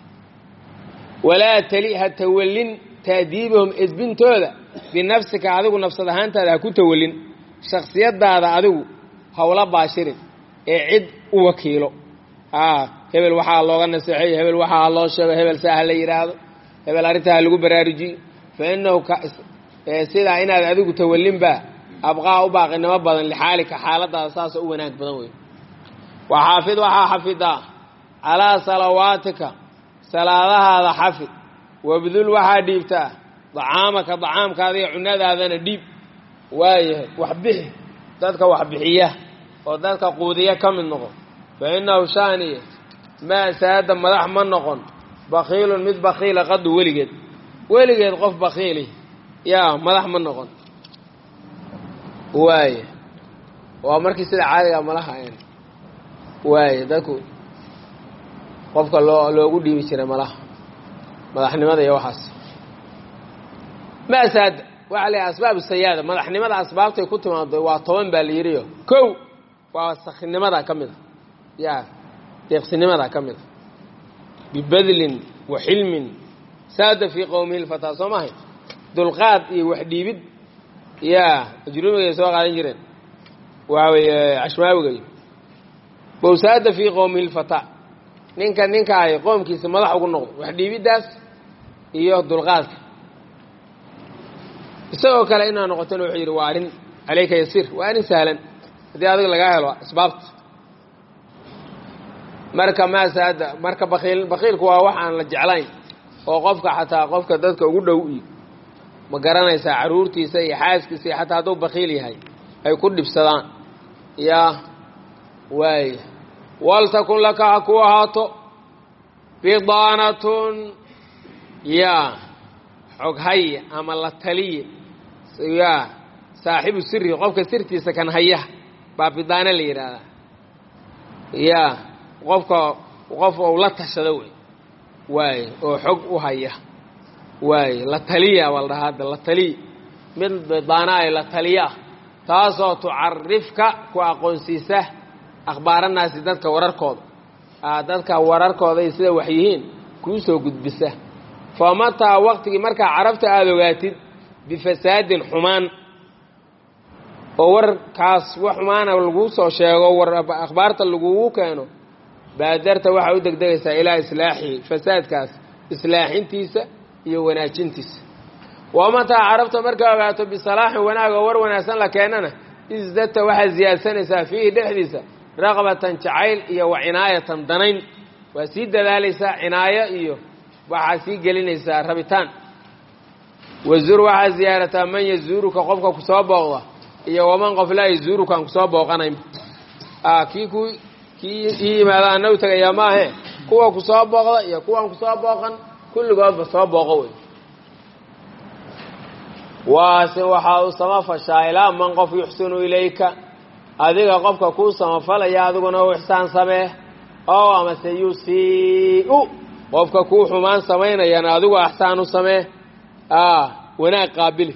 S1: walaa tali ha tawallin taadiibahum edbintooda binafsika adigu nafsad ahaantaada ha ku tawallin shaksiyadaada adigu hawla baashirin ee cid u wakiilo a hebel waxaa looga naseexeeyo hebel waxaa loo sheego hebel saa ha la yidhaahdo hebel arrintaa ha lagu baraarujiyo fa inahu sidaa inaad adigu tawallinba abqaa u baaqinimo badan lixaalika xaaladaada saasoo u wanaag badan wey waxaafid waxaa xafidaa calaa salawaatika salaadahaada xafid wabdul waxaa dhiibtaa dacaamaka dacaamkaada iyo cunadaadana dhiib waayahay wax bixi dadka wax bixiya oo dadka quudiya ka mid noqon fa innahu shaaniya maa saada madax ma noqon bakiilun mid bakiila qadu weligeed weligeed qof bakiili yaa madax ma noqon waaya waa markii sida caadiga malaha ayn waaya dadku qofka loo loogu dhiibi jiray malaha madaxnimada iyo waxaas maa saada waxaa la yidhaha asbaabu sayaada madaxnimada asbaabtay ku timaado waa toban baa la yidhiyo kow waa sakhnimada ka mid a ya deeqsinimada ka mid a bibadlin wa xilmin saada fii qowmihi lfataa soo maahay dulqaad iyo wax dhiibid ya ajrumigay soo qaadan jireen waxa weeye cashmaawigay bowsaada fii qowmihi lfataa ninka ninka ay qoomkiisa madax ugu noqdo wax dhiibiddaas iyo dulqaadka isagoo kale inaa noqotona wuxuu yidhi waa arrin caleyka yasiir waa arrin sahlan haddii adiga lagaa helo asbaabta marka maasaada marka bakiil bakiilku waa wax aan la jeclayn oo qofka xataa qofka dadka ugu dhow iyo ma garanaysaa carruurtiisa iyo xaaskiisa iyo xataa hadduu bakiil yahay ay ku dhibsadaan yaa waaya waltakun laka ha ku ahaato bidaanatun yaa xoghaya ama la taliya yaa saaxibu siri qofka sirtiisa kan haya baa bidaana la yidhaahdaa yaa qofka qof ou la tashado wey waaye oo xog u haya waaye la taliya baa la dhahaa hadda la taliya mid bidaana ay la taliya ah taasoo tucarifka ku aqoonsiisa akhbaaranaasi dadka wararkooda dadka wararkooda iyo sida wax yihiin kuu soo gudbisa fa mataa waqtigii markaa carabta aada ogaatid bifasaadin xumaan oo warkaas wax xumaana laguu soo sheego war akhbaarta lagugu keeno baadarta waxaa u degdegaysaa ilaa islaaxihi fasaadkaas islaaxintiisa iyo wanaajintiisa wa mataa carabta markaa ogaato bisalaaxin wanaag oo war wanaagsan la keenana isdadta waxaad siyaadsanaysaa fiihi dhexdiisa raqbatan jacayl iyo wa cinaayatan danayn waa sii dadaalaysaa cinaayo iyo waxaa sii gelinaysaa rabitaan wazur waxaa ziyaarataa man yazuuruka qofka kusoo booqda iyo waman qof laa yazuuruka aan kusoo booqanayn kii ku kii ii yimaada ana u tegayaa maahe kuwa kusoo booqda iyo kuwaan kusoo booqan kulligoodba soo booqo wey waase waxaa u samafashaa ilaa man qof yuxsinu ilayka adiga qofka kuu samafalaya adiguna u ixsaan samee oo amase yusii'u qofka kuu xumaan samaynayana adigu axsaan u samee wanaag qaabili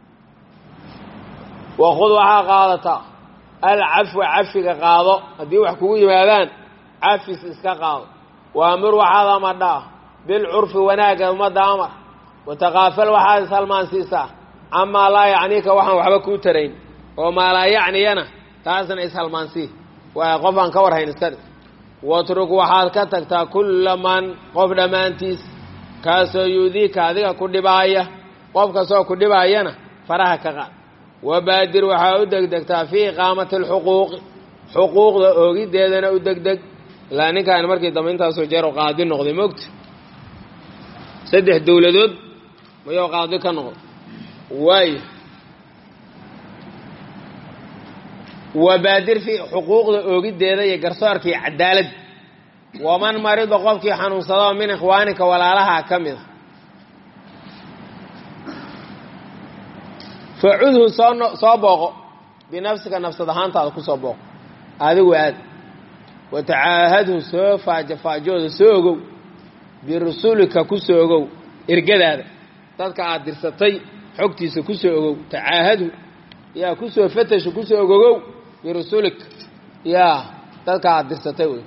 S1: wakhud waxaa qaadataa alcafwa cafiga qaado haddii wax kugu yimaadaan cafis iska qaado waamur waxaad amadhaa bilcurfi wanaagga ummadda amar watakaafal waxaad ishalmaansiisaa camaa laa yacniika waxaan waxba kuu tarayn oo maa laa yacniyana taasna ishalmaansii waay qof aan ka warhayn iskadhi watruk waxaad ka tagtaa kulla man qof dhammaantiis kaasoo yuudiika adiga ku dhibaaya qof kastoo ku dhibaayana faraha ka qaad wabaadir waxaa u degdegtaa fii iqaamati alxuquuqi xuquuqda oogiddeedana u degdeg ilaa ninkaan markii dambe intaasoo jeer oo qaadi noqday mogta saddex dowladood mayou qaadi ka noqdo waayo wabaadir fii xuquuqda oogiddeeda iyo garsoorkii cadaaladda waman marida qofkii xanuunsadoo min ikhwaanika walaalaha ka mid a facudhu soo soo booqo binafsika nafsad ahaantaada ku soo booqo adigu aad watacaahadhu soo faajafaajooda soo ogow birusulika ku soo ogow ergadaada dadka aad dirsatay xogtiisa kusoo ogow tacaahadhu yaa kusoo fatashu kusoo ogogow birusulik yaa dadka aad dirsatay wey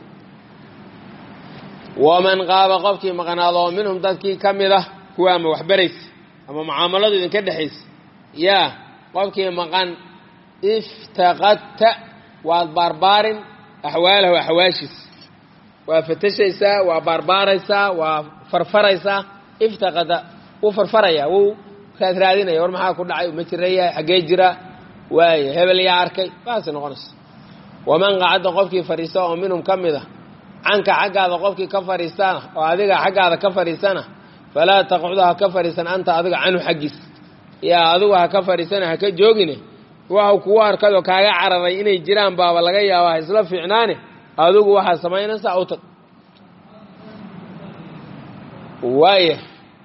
S1: waman qaaba qofkii maqnaado oo minhum dadkii ka mid ah kuwa ama waxbaraysa ama mucaamaladu idinka dhexaysa yaa qofkii maqan iftaqadta waad baarbaarin axwaalahu axwaashiisa waa fatashaysaa waa baarbaaraysaa waa farfaraysaa iftaqada wuu farfaraya wuu raad raadinaya war maxaa ku dhacay ma jiraya xaggee jira waaya hebel yaa arkay baasi noqonaysa waman qacadda qofkii fadhiista oo minhum ka mid ah canka xaggaada qofkii ka fadhiistana oo adiga xaggaada ka fadhiisana falaa taqcudu ha ka fadhiisan anta adiga canhu xaggiis yaa adigu ha ka fadhiisana ha ka joogine waxau kugu arkadoo kaaga cararay inay jiraan baaba laga yaaba ha isla fiicnaane adigu waxaa samaynaysaa u tag waaya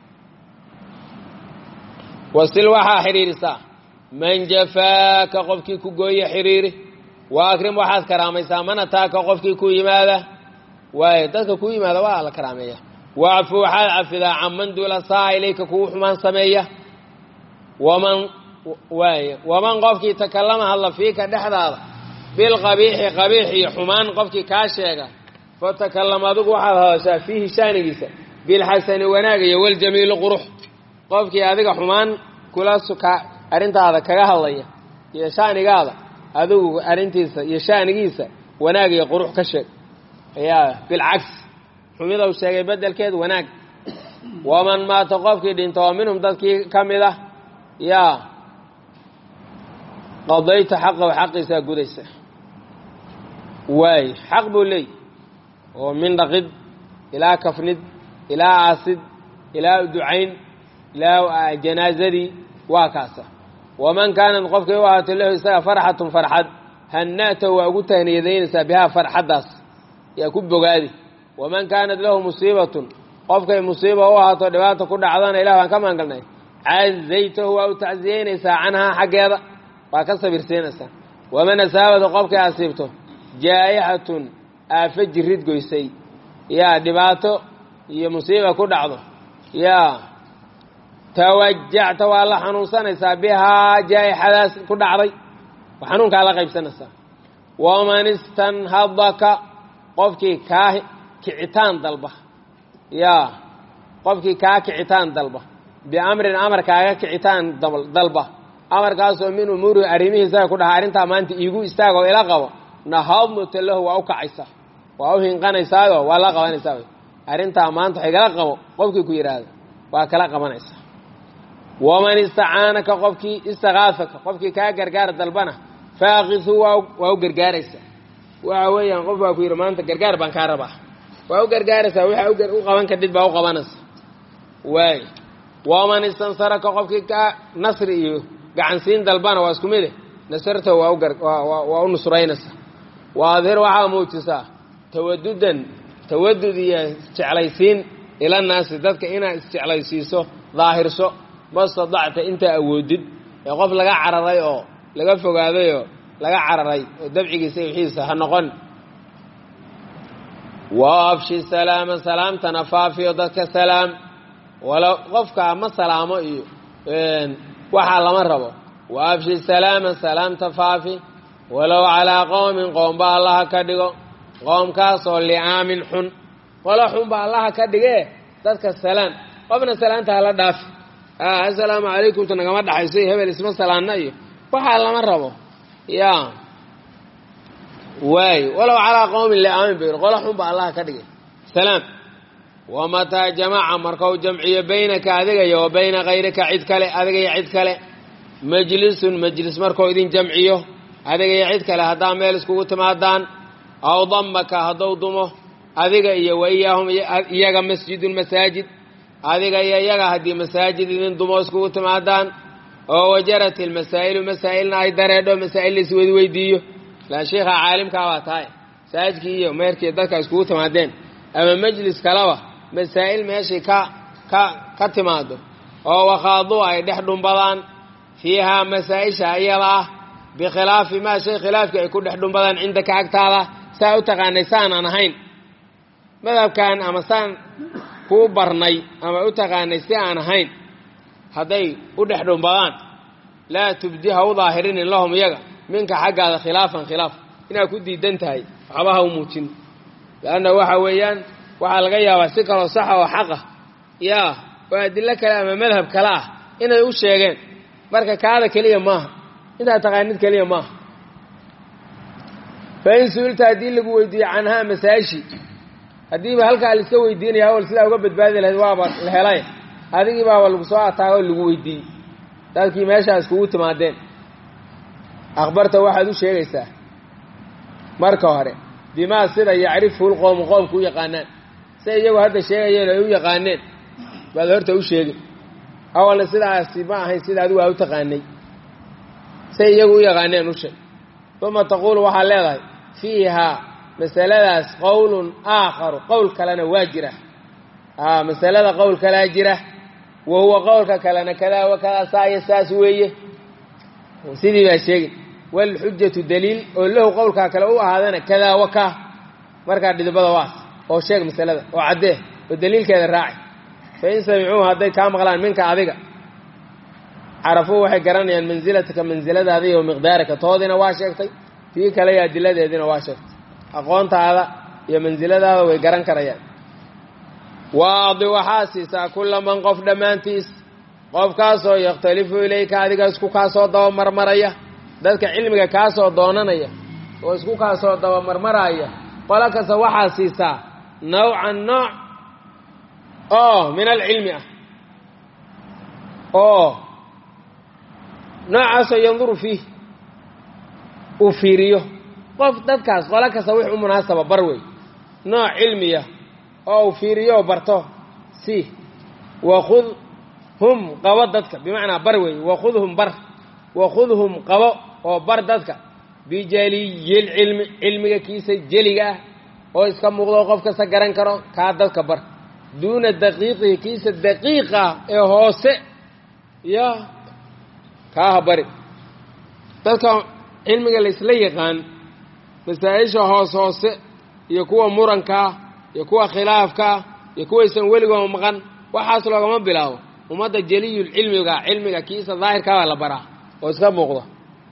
S1: wasil waxaa xidhiirisaa man jafaaka qofkii ku gooye xidhiiri wa akrim waxaad karaamaysaa man ataaka qofkii ku yimaada waaya dadka ku yimaada waa la karaameeya wacfu waxaad cafidaa canman duula saa ilayka kugu xumaan sameeya waman waaya waman qofkii takallama hadla fiika dhexdaada bilqabiixi qabiix iyo xumaan qofkii kaa sheega fatakallama adigu waxaad hadashaa fiihi shaanigiisa bilxasani wanaag iyo waljamiili qurux qofkii adiga xumaan kula suka arrintaada kaga hadlaya iyo shaanigaada adigu arrintiisa iyo shaanigiisa wanaag iyo qurux ka sheeg yaa bilcagsi xumidau sheegay bedelkeed wanaag waman maata qofkii dhinta oo minhum dadkii ka mid ah yaa qadayta xaqahu xaqiisaa gudaysa waay xaq buu leey oo min dhaqid ilaa kafnid ilaa aasid ilaa ducayn ilaa janaazadii waa kaasa waman kaanad qofkay u ahaato lahu isaga farxatun farxad hanna'tahu waa ugu tahniyadaynaysaa bihaa farxaddaas yaa ku bogaadi waman kaanat lahu musiibatun qofkay musiiba u ahaato dhibaata ku dhacdana ilah baan ka maangalnay cazaytahu waa u tacsiyeynaysaa canhaa xaggeeda waa ka sabirsiinaysaa waman asaabada qofkay asiibto jaa'ixatun aafo jirid goysay yaa dhibaato iyo musiiba ku dhacdo yaa tawajacta waa la xanuunsanaysaa bihaa jaa'ixadaas ku dhacday xanuunkaa la qaybsanaysaa waman istanhadaka qofkii kaa kicitaan dalba yaa qofkii kaa kicitaan dalba biamrin amar kaaga kicitaan dalba amarkaasoo min umuurihi arrimihiisaga ku dhaha arrintaa maanta iigu istaagoo ila qabo nahadnuta lahu waa u kacaysaa waa u hinqanaysaayo waa la qabanaysaa arrintaa maanta wax igala qabo qofkii ku yidhaahda waa kala qabanaysaa waman istacaanaka qofkii istakaafaka qofkii kaa gargaar dalbana faaqidhu waa u gargaaraysaa waxa weeyaan qof baa ku yidhi maanta gargaar baan kaa rabaa waa u gargaaraysaa waxa u qaban kadhid baa u qabanaysa waay waman istansaraka qofkii kaa nasri iyo gacansiin dalbana waa isku mide nasarta waa u nusraynaysaa waadhir waxaa muujisaa tawadudan tawadud iyo isjeclaysiin ila naasi dadka inaad isjeclaysiiso daahirso ma stadacta intaa awoodid ee qof laga cararay oo laga fogaaday oo laga cararay oo dabcigiisa wixiisa ha noqon waabshi salaama salaamtana faafiyo dadka salaam wala qofka ma salaamo iyo waxaa lama rabo waabshi salaama salaamta faafi walow calaa qowmin qoomba allaha ka dhigo qoomkaasoo licaamin xun qolo xunba allaha ka dhigee dadka salaam qofna salaanta hala dhaafi assalaamu calaykumta nagama dhaxayso iyo hebel isma salaanna iyo waxaa lama rabo ya waay walow calaa qowmin liaamin ba qolo xunba allaha ka dhigay salaam wamataa jamaca markau jamciyo baynaka adiga iyo wa bayna kayrika cid kale adiga iyo cid kale majlisun majlis markuu idin jamciyo adiga iyo cid kale haddaa meel iskugu timaadaan aw damaka hadduu dumo adiga iyo wa iyaahum iyaga masjidun masaajid adiga iyo iyaga haddii masaajid idin dumo iskugu timaadaan oo wajarat ilmasaa'ilu masaa'ilna ay dareedho masaa'il la isweydiweydiiyo laan sheikha caalimkaa baa tahay masaajidkii iyo meerkii dadka iskugu timaadeen ama majlis kaleba masaa'il meeshii ka ka ka timaado oo wakhaaduu ay dhex dhumbadaan fiihaa masaa-isha iyada ah bikhilaafi maa shay khilaafkii ay ku dhex dhumbadaan cindaka agtaada saa u taqaanay saanaan ahayn madhabkan ama saan kuu barnay ama u taqaanay si aan ahayn hadday u dhex dhumbadaan laa tubdi ha u daahirinin lahum iyaga minka xaggaada khilaafan khilaaf inaad ku diidan tahay waxba ha u muujin leanna waxa weeyaan waxaa laga yaabaa si kaloo saxa oo xaqa yaa oo adilo kale ama madhab kale ah inay u sheegeen marka kaada keliya maaha intaad taqaanid keliya maaha fa in su-ilta haddii lagu weydiiyo canhaa masaashi haddiiba halkaa la iska weydiinaya awal sidaa uga badbaadi lahayd waaba la helay adigii baaba lagu soo ataago oo lagu weydiiyey dadkii meeshaas kugu timaadeen akhbarta waxaad u sheegaysaa marka hore bimaa sida yacrifuhu lqowmu qoomku u yaqaanaan say iyagu hadda sheegayeen ay u yaqaaneen baad horta u sheegin awalna sidaasi ma ahayn sida adigu aa u taqaanay say iyagu u yaqaaneen u sheeg uma taquulu waxaad leedahay fiihaa masaladaas qowlun aakharu qowl kalena waa jira a masalada qowl kalaa jira wa huwa qowlka kalena kadaa wa kadaa saa iyo saas weeye sidii baa sheegin waalxujatu daliil oo lahu qowlkaa kale u ahaadana kadaa wa kaa markaa dhidibada waas oo sheeg masalada oo caddee oo daliilkeeda raaci fa in samicuuhu hadday kaa maqlaan minka adiga carafuu waxay garanayaan mansilataka mansiladaada iyo miqdaaraka toodiina waa sheegtay tii kale iyo adiladeediina waa sheegtay aqoontaada iyo mansiladaada way garan karayaan waadi waxaa siisaa kulla man qof dhammaantiis qofkaasoo yakhtalifu ilayka adiga isku kaasoo dabamarmaraya dadka cilmiga kaasoo doonanaya oo isku kaasoo dabamarmaraya qolo kasta waxaa siisaa nawcan nooc oo min alcilmi ah oo noocaasoo yanduru fiih uu fiiriyo qof dadkaas qolo kasta wix u munaasaba bar wey nooc cilmiya oo uu fiiriyo barto si wakhud hum qabo dadka bimacnaa bar wey wakhudhum bar wakhudhum qabo oo bar dadka bijaliyilcilmi cilmiga kiisa jeliga ah oo iska muuqdo qof kasta garan karo kaa dadka bar duuna daqiiqihi kiisa daqiiqa ah ee hoose ya kaaha bari dadka cilmiga laysla yaqaan masaa-isha hoos hoose iyo kuwa murankaa iyo kuwa khilaafkaa iyo kuwaysan weligooma maqan waxaas loogama bilaabo ummadda jeliyul cilmiga cilmiga kiisa daahirkaabaa la baraa oo iska muuqda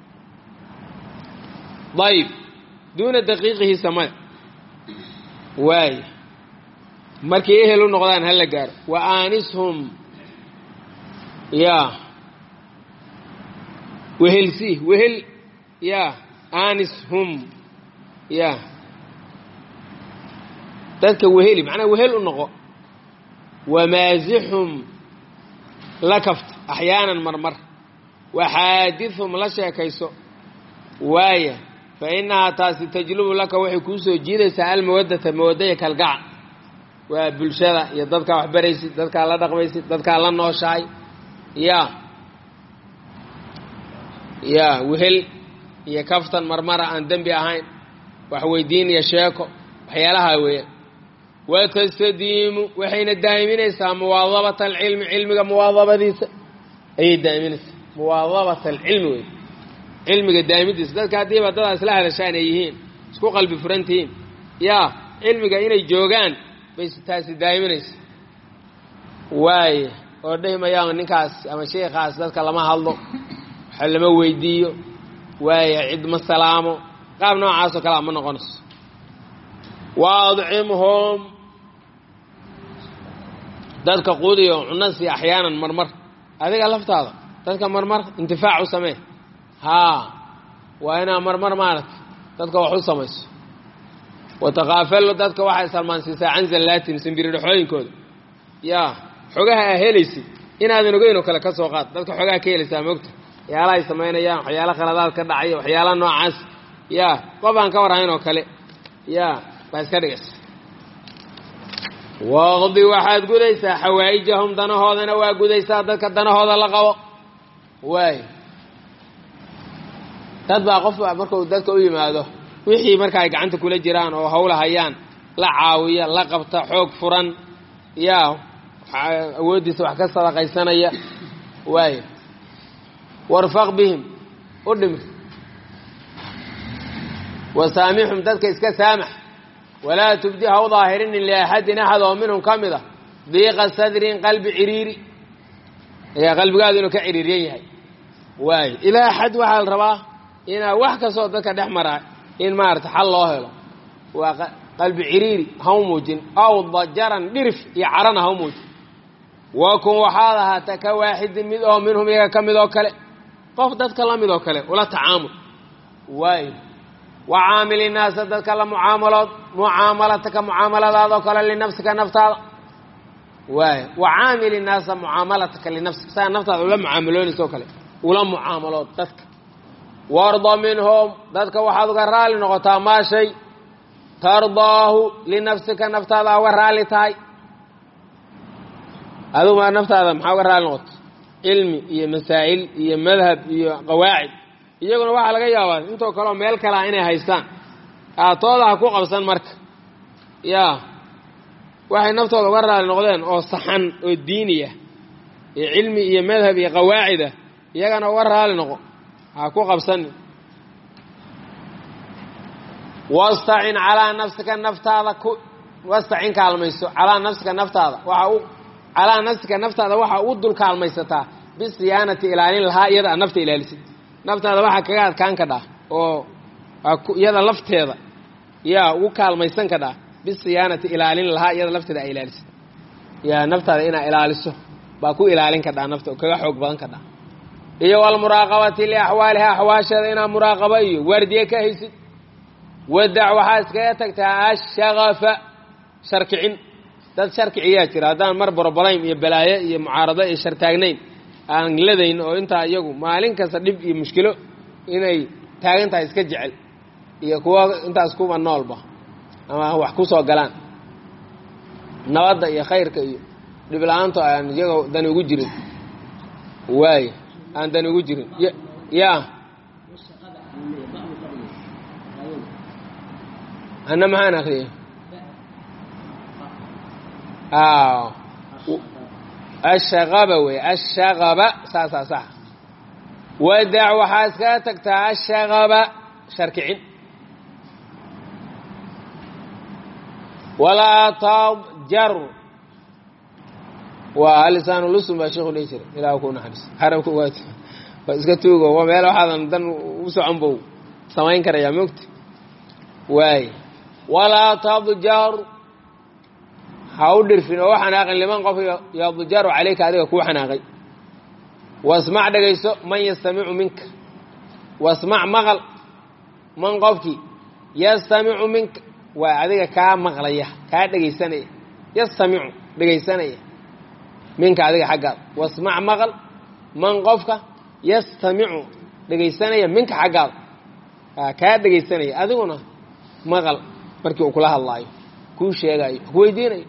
S1: ayib duuna daqiiqihi samada waay markay ehel u noqdaan hala gaaro wa aanishum ya wehelsi wehel ya aanishum ya dadka weheli macnaa wehel u noqo wamaasixhum la kafta axyaanan marmar waxaadithum la sheekayso waaya fa innahaa taasi tajlubu laka waxay kuu soo jiidaysaa almawaddata mawaddaya kalgaca waa bulshada iyo dadkaa wax baraysid dadkaa la dhaqmaysid dadkaa la nooshahay ya ya wehel iyo kaftan marmara aan dembi ahayn wax weydiin iyo sheeko waxyaalahaa weeyaan watastadiimu waxayna daa'iminaysaa muwaadabata alcilmi cilmiga muwaadabadiisa ayay daa'iminaysaa muwaadabata alcilmi wey cilmiga daa'imidiisa dadka haddiiba dadaa isla hadashaan ay yihiin isku qalbi furantihiin yaa cilmiga inay joogaan bay taasi daa'iminaysa waaya oo dhihi mayaan ninkaas ama sheikaas dadka lama hadlo waxa lama weydiiyo waaya cid ma salaamo qaab noocaasoo kalea ma noqonayso waadcimhum dadka quudiyo cunno sii axyaanan marmar adiga laftaada dadka marmar intifaac u samee haa waa inaa marmar maaragta dadka wax u samayso watakaafallo dadka waxay salmaansiisaa can zallaatin simbiridhaxooyinkooda yaa xogaha aa helaysid inaadan ogeyn oo kale ka soo qaad dadka xogaha ka helaysaa moogta waxyaala ay samaynayaan waxyaala khaladaad ka dhacaya waxyaala noocaas yaa qof aan ka warhayn oo kale yaa baa iska dhigaysa waqdi waxaad gudaysaa xawaa'ijahum danahoodana waa gudaysaa dadka danahooda la qabo waay dad baa qof markuu dadka u yimaado wixii marka ay gacanta kula jiraan oo hawla hayaan la caawiya la qabta xoog furan yaa awooddiisa wax ka sadaqaysanaya waay warfaq bihim u dhimir wasaamixhum dadka iska saamax walaa tubdi ha u daahirinin liaxadin axad oo minhum ka mid a diiqa sadrin qalbi ciriiri ayaa qalbigaadu inuu ka ciriiryan yahay waayo ilaa xad waxaa la rabaa inaa wax kastoo dadka dhex maraa in maarata xal loo helo waa qalbi ciriiri ha u muujin aw dajaran dhirif iyo carana ha u muujin wakun waxaad ahaata ka waaxidin mid oo minhum iyaga ka mid oo kale qof dadka la mid oo kale ula tacaamul waayo wa caamili naasa dadka la mucaamalood mucaamalataka mucaamaladaadoo kale linafsika naftaada waayo wa caamili naasa mucaamalataka linafsika saa naftaada ula mucaamaloonaysa oo kale ula mucaamalood dadka warda minhum dadka waxaad uga raali noqotaa maa shay tardaahu linafsika naftaada uga raali tahay adigu maa naftaada maxaa uga raali noqota cilmi iyo masaa'il iyo madhab iyo qawaacid iyaguna waxaa laga yaabaa intoo kaleoo meel kalea inay haystaan aatooda ha ku qabsan marka yaa waxay naftooda uga raali noqdeen oo saxan oo diiniya iyo cilmi iyo madhab iyo qawaacidah iyagana uga raali noqo ha ku qabsanin wastacin calaa nafsika naftaada ku wastacin kaalmayso calaa nafsika naftaada waxa u calaa nafsika naftaada waxa u dul kaalmaysataa bisiyaanati ilaalin lahaa iyada aad nafta ilaalisid naftaada waxaa kaga adkaan kadhaa oo iyada lafteeda yaa ugu kaalmaysan kadhaa bisiyaanati ilaalin lahaa iyada lafteeda ay ilaalisid yaa naftaada inaa ilaaliso baa ku ilaalin kadhaa nafta oo kaga xoog badan kadhaa iyo walmuraaqabati liaxwaaliha axwaasheeda inaa muraaqaba iyo waardiye ka haysid wadac waxaa iskaga tagtaa ashagafa sharkicin dad sharkiciyaa jira haddaan mar borobalaym iyo balaayo iyo mucaarado iyo shartaagnayn aan ladayn oo intaa iyagu maalin kasta dhib iyo mushkilo inay taagan tahay iska jecel iyo kuwa intaas kuba noolba ama wax ku soo galaan nabadda iyo khayrka iyo dhib la-aanto aan iyagoo dani ugu jirin waay aan dani ugu jirin ya ana maxaan akriyay ashaqaba wey ashaqaba saasaa sax wadac waxaa iskaga tagtaa ashaqaba sharkicin walaa tadjar waa alisaanu lusun baa sheekhu dhihi jiray ilaah ku naxariis xarabka waa waa iska tuugo waa meel waxaadan dan u socon bow samayn karayaa mogta waay walaa tadjar ha u dhirfin oo u xanaaqin liman qof yadjaru calayka adiga kuu xanaaqay wasmac dhegayso man yastamicu minka wasmac maqal man qofkii yastamicu minka waa adiga kaa maqlaya kaa dhegaysanaya yastamicu dhegaysanaya minka adiga xaggaada wasmac maqal man qofka yastamicu dhegaysanaya minka xaggaada kaa dhegaysanaya adiguna maqal markii uu kula hadlaayo kuu sheegaayo ku weydiinayo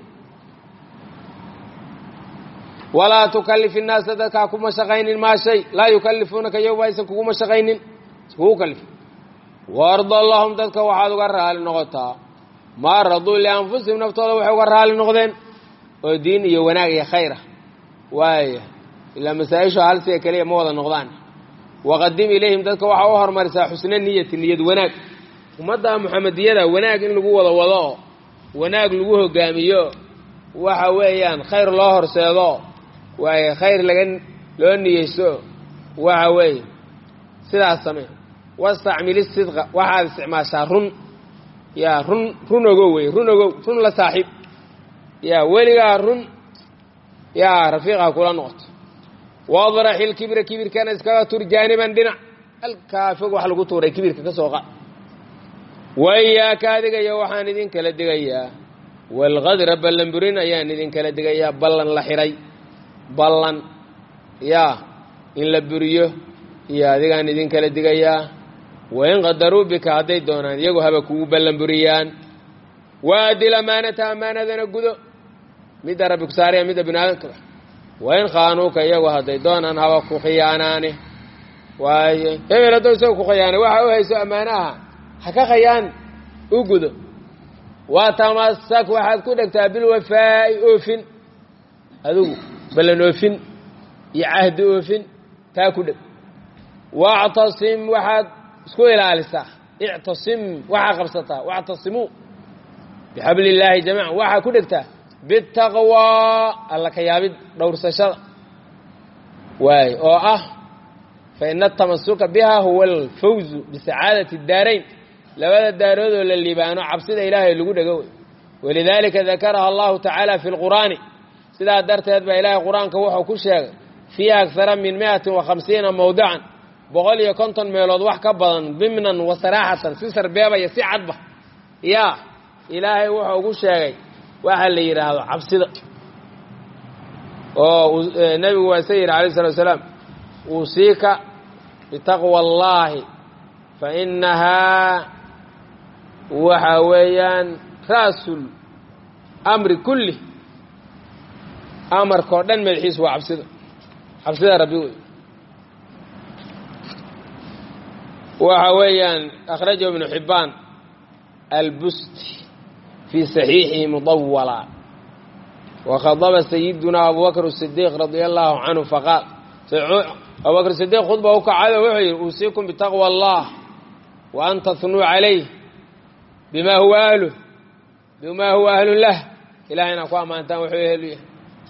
S1: walaa tukalif innaasa dadkaa kuma shaqaynin maa shay laa yukalifuunaka yowma aysan kuguma shaqaynin kugu kalif waarda lahum dadka waxaad uga raali noqotaa maa raduu lianfusihim naftooda waxay uga raali noqdeen oo diin iyo wanaag iyo khayr ah waaya ilaa masaa-ishu hal sida keliya ma wada noqdaan waqadim ilayhim dadka waxaa u hormarisaa xusna niyati niyad wanaag ummadda muxamediyada wanaag in lagu wada wado oo wanaag lagu hogaamiyo waxa weeyaan khayr loo horseedo waaye khayr laga loo niyeyso waxa weeye sidaas samee wastacmil isidqa waxaad isticmaashaa run yaa run run ogow wey run ogow run la saaxiib yaa weligaa run yaa rafiiqa kula noqoto wadrax ilkibra kibirkana iskaga tur jaaniban dhinac halkaa fog wax lagu tuuray kibirka ka soo qa wayaaka adigayo waxaan idin kala digayaa walqadra ballan burin ayaan idin kala digayaa ballan la xiray ballan yaa in la buriyo iyo adigaan idin kala digayaa wain qadaruu bika hadday doonaan iyagu haba kugu ballan buriyaan waadil amaanata amaanadana gudo midda rabbi ku saaraya midda bini aadamka wain khaanuuka iyagu hadday doonaan haba ku khiyaanaane waaye hebel haddou isaga ku khiyaanay waxa u hayso ammaanaha ha ka khayaan u gudo watamasak waxaad ku dhegtaa bilwafaa'i oofin adigu ballan oofin iyo cahdi oofin taa ku dheg wactasim waxaad isku ilaalisaa ictasim waxaa qabsataa wactasimuu bixabli illaahi jamiican waxaa ku dhegtaa bitaqwaa alla ka yaabid dhowrsashada waay oo ah fa ina atamasuka biha huwa alfawzu bisacaadati daarayn labada daaroodoo la liibaano cabsida ilaahay lagu dhego wey walidaalika dakaraha allahu tacaala fi lqur'aani sidaa darteed baa ilaahay qur-aanka wuxuu ku sheegay fiiha akhara min miatin wa khamsiina mawdican boqol iyo konton meelood wax ka badan dimnan wa saraaxatan si sarbeebaya si cadba yaa ilaahay wuxuu ugu sheegay waxa la yidhaahdo cabsida oo nebigu waa isa yidhi alayh salatu asalaam uusiika bitaqwa allahi fa inahaa waxa weeyaan ra'sul amri kulli amarkao dhan madaxiisu waa cabsida cabsida rabbi wey waxa weeyaan akhrajahu ibnu xibbaan albusti fii saxiixihi mudawala wakhadaba sayiduna abubakr sidiiq radia allahu canhu faqaal abubakr sidiiq khudba u kacado wuxuu yidhi uusiikum bitaqwa allah wa an tahnuu calayh bima huwa ahluh bima huwa ahlu lah ilahay inaa ku ammaantaan wuxuu ehlu yahay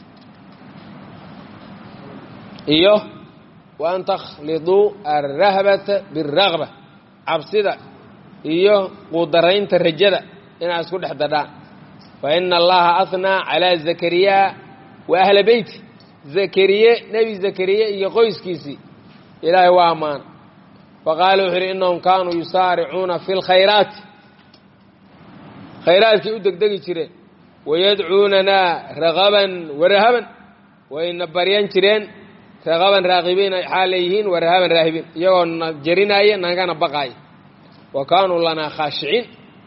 S1: iyo wa an takhliduu alrahbata biاlragba cabsida iyo quudaraynta rajada inaad isku dhex dadhaan fa ina allaha ahnaa calaa zakariya wa ahla beyti zakariye nebi zakariye iyo qoyskiisii ilaahay waa ammaan faqaala wuxuu yidhi innahum kaanuu yusaaricuuna fi lkhayraati khayraadkii u degdegi jireen wayadcuunanaa ragaban warahaban wayna baryan jireen ragaban raaqibiin xaal leeyihiin warahaban raahibiin iyagoo na jarinaaya nagana baqaaya wa kaanuu lanaa khaashiciin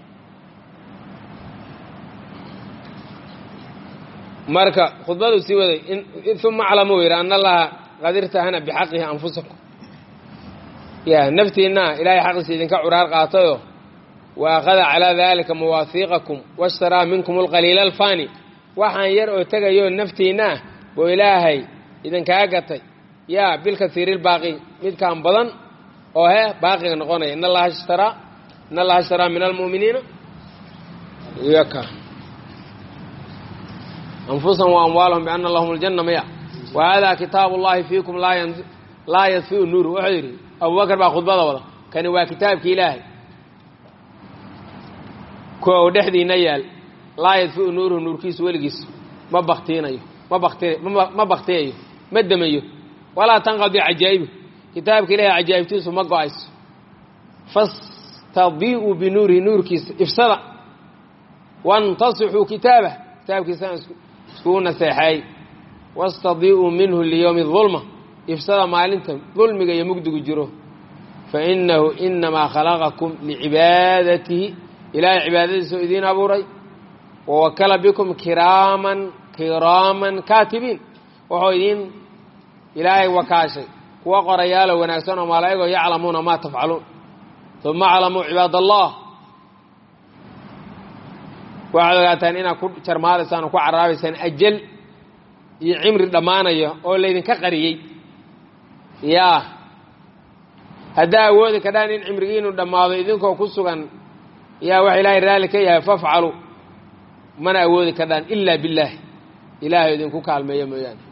S1: marka khudbaduu sii waday uma aclamuu yidhi ana allaha qad irtahana bixaqihi anfusakum ya naftiinna ilaahay xaqiisa idinka curaar qaatayoo wa akhada calaa daalika mawaahiiqakum washtaraa minkum alqaliila alfani waxaan yar oo tegayoo naftiinna ah buu ilaahay idinkaa gatay yaa bilkasiiri lbaaqi midkaan badan oo he baaqiga noqonaya in allaha ishtaraa in allaha ishtaraa min almu'miniina yaka anfusahum wa amwaalahum biana lahum aljanna maya wa hada kitaabu llahi fiikum laa yadfiu nuuru wuxuu yidhi abubakar baa khudbada wada kani waa kitaabki ilaahay kuwa uu dhexdiina yaal laa yadfiu nuuruhu nuurkiisu weligiis ma baktiinayo ma bakti ma baktiyayo ma demayo walaa tanqadi cajaa'ibu kitaabka ilahay cajaa'ibtiisu ma go-ayso fastadii'uu binuurihi nuurkiisa ifsada wantasixuu kitaabah kitaabkiisana iskugu naseexeey wastadii'uu minhu liyowmi dulma ifsada maalinta dulmiga iyo mugdigu jiro fainahu inamaa khalaqakum licibaadatihi ilaahay cibaadadiisa oo idiin abuuray wawakala bikum kiraaman kiraaman kaatibiin wuxuu idiin ilaahay wakaashay kuwa qorayaalo wanaagsan oo malaa'igoo yaclamuuna maa tafcaluun uma aclamuu cibaad allah waxaad ogaataan inaad ku jarmaadaysaan oo ku caraabaysaan ajal iyo cimri dhammaanaya oo laydinka qariyey yaa haddaa awoodi kadhaan in cimrigiinu dhammaado idinkoo ku sugan yaa waxa ilaahay raalli ka yahay fafcalu mana awoodi kadhaan ilaa billaahi ilaahay idinku kaalmeeyo mooyaane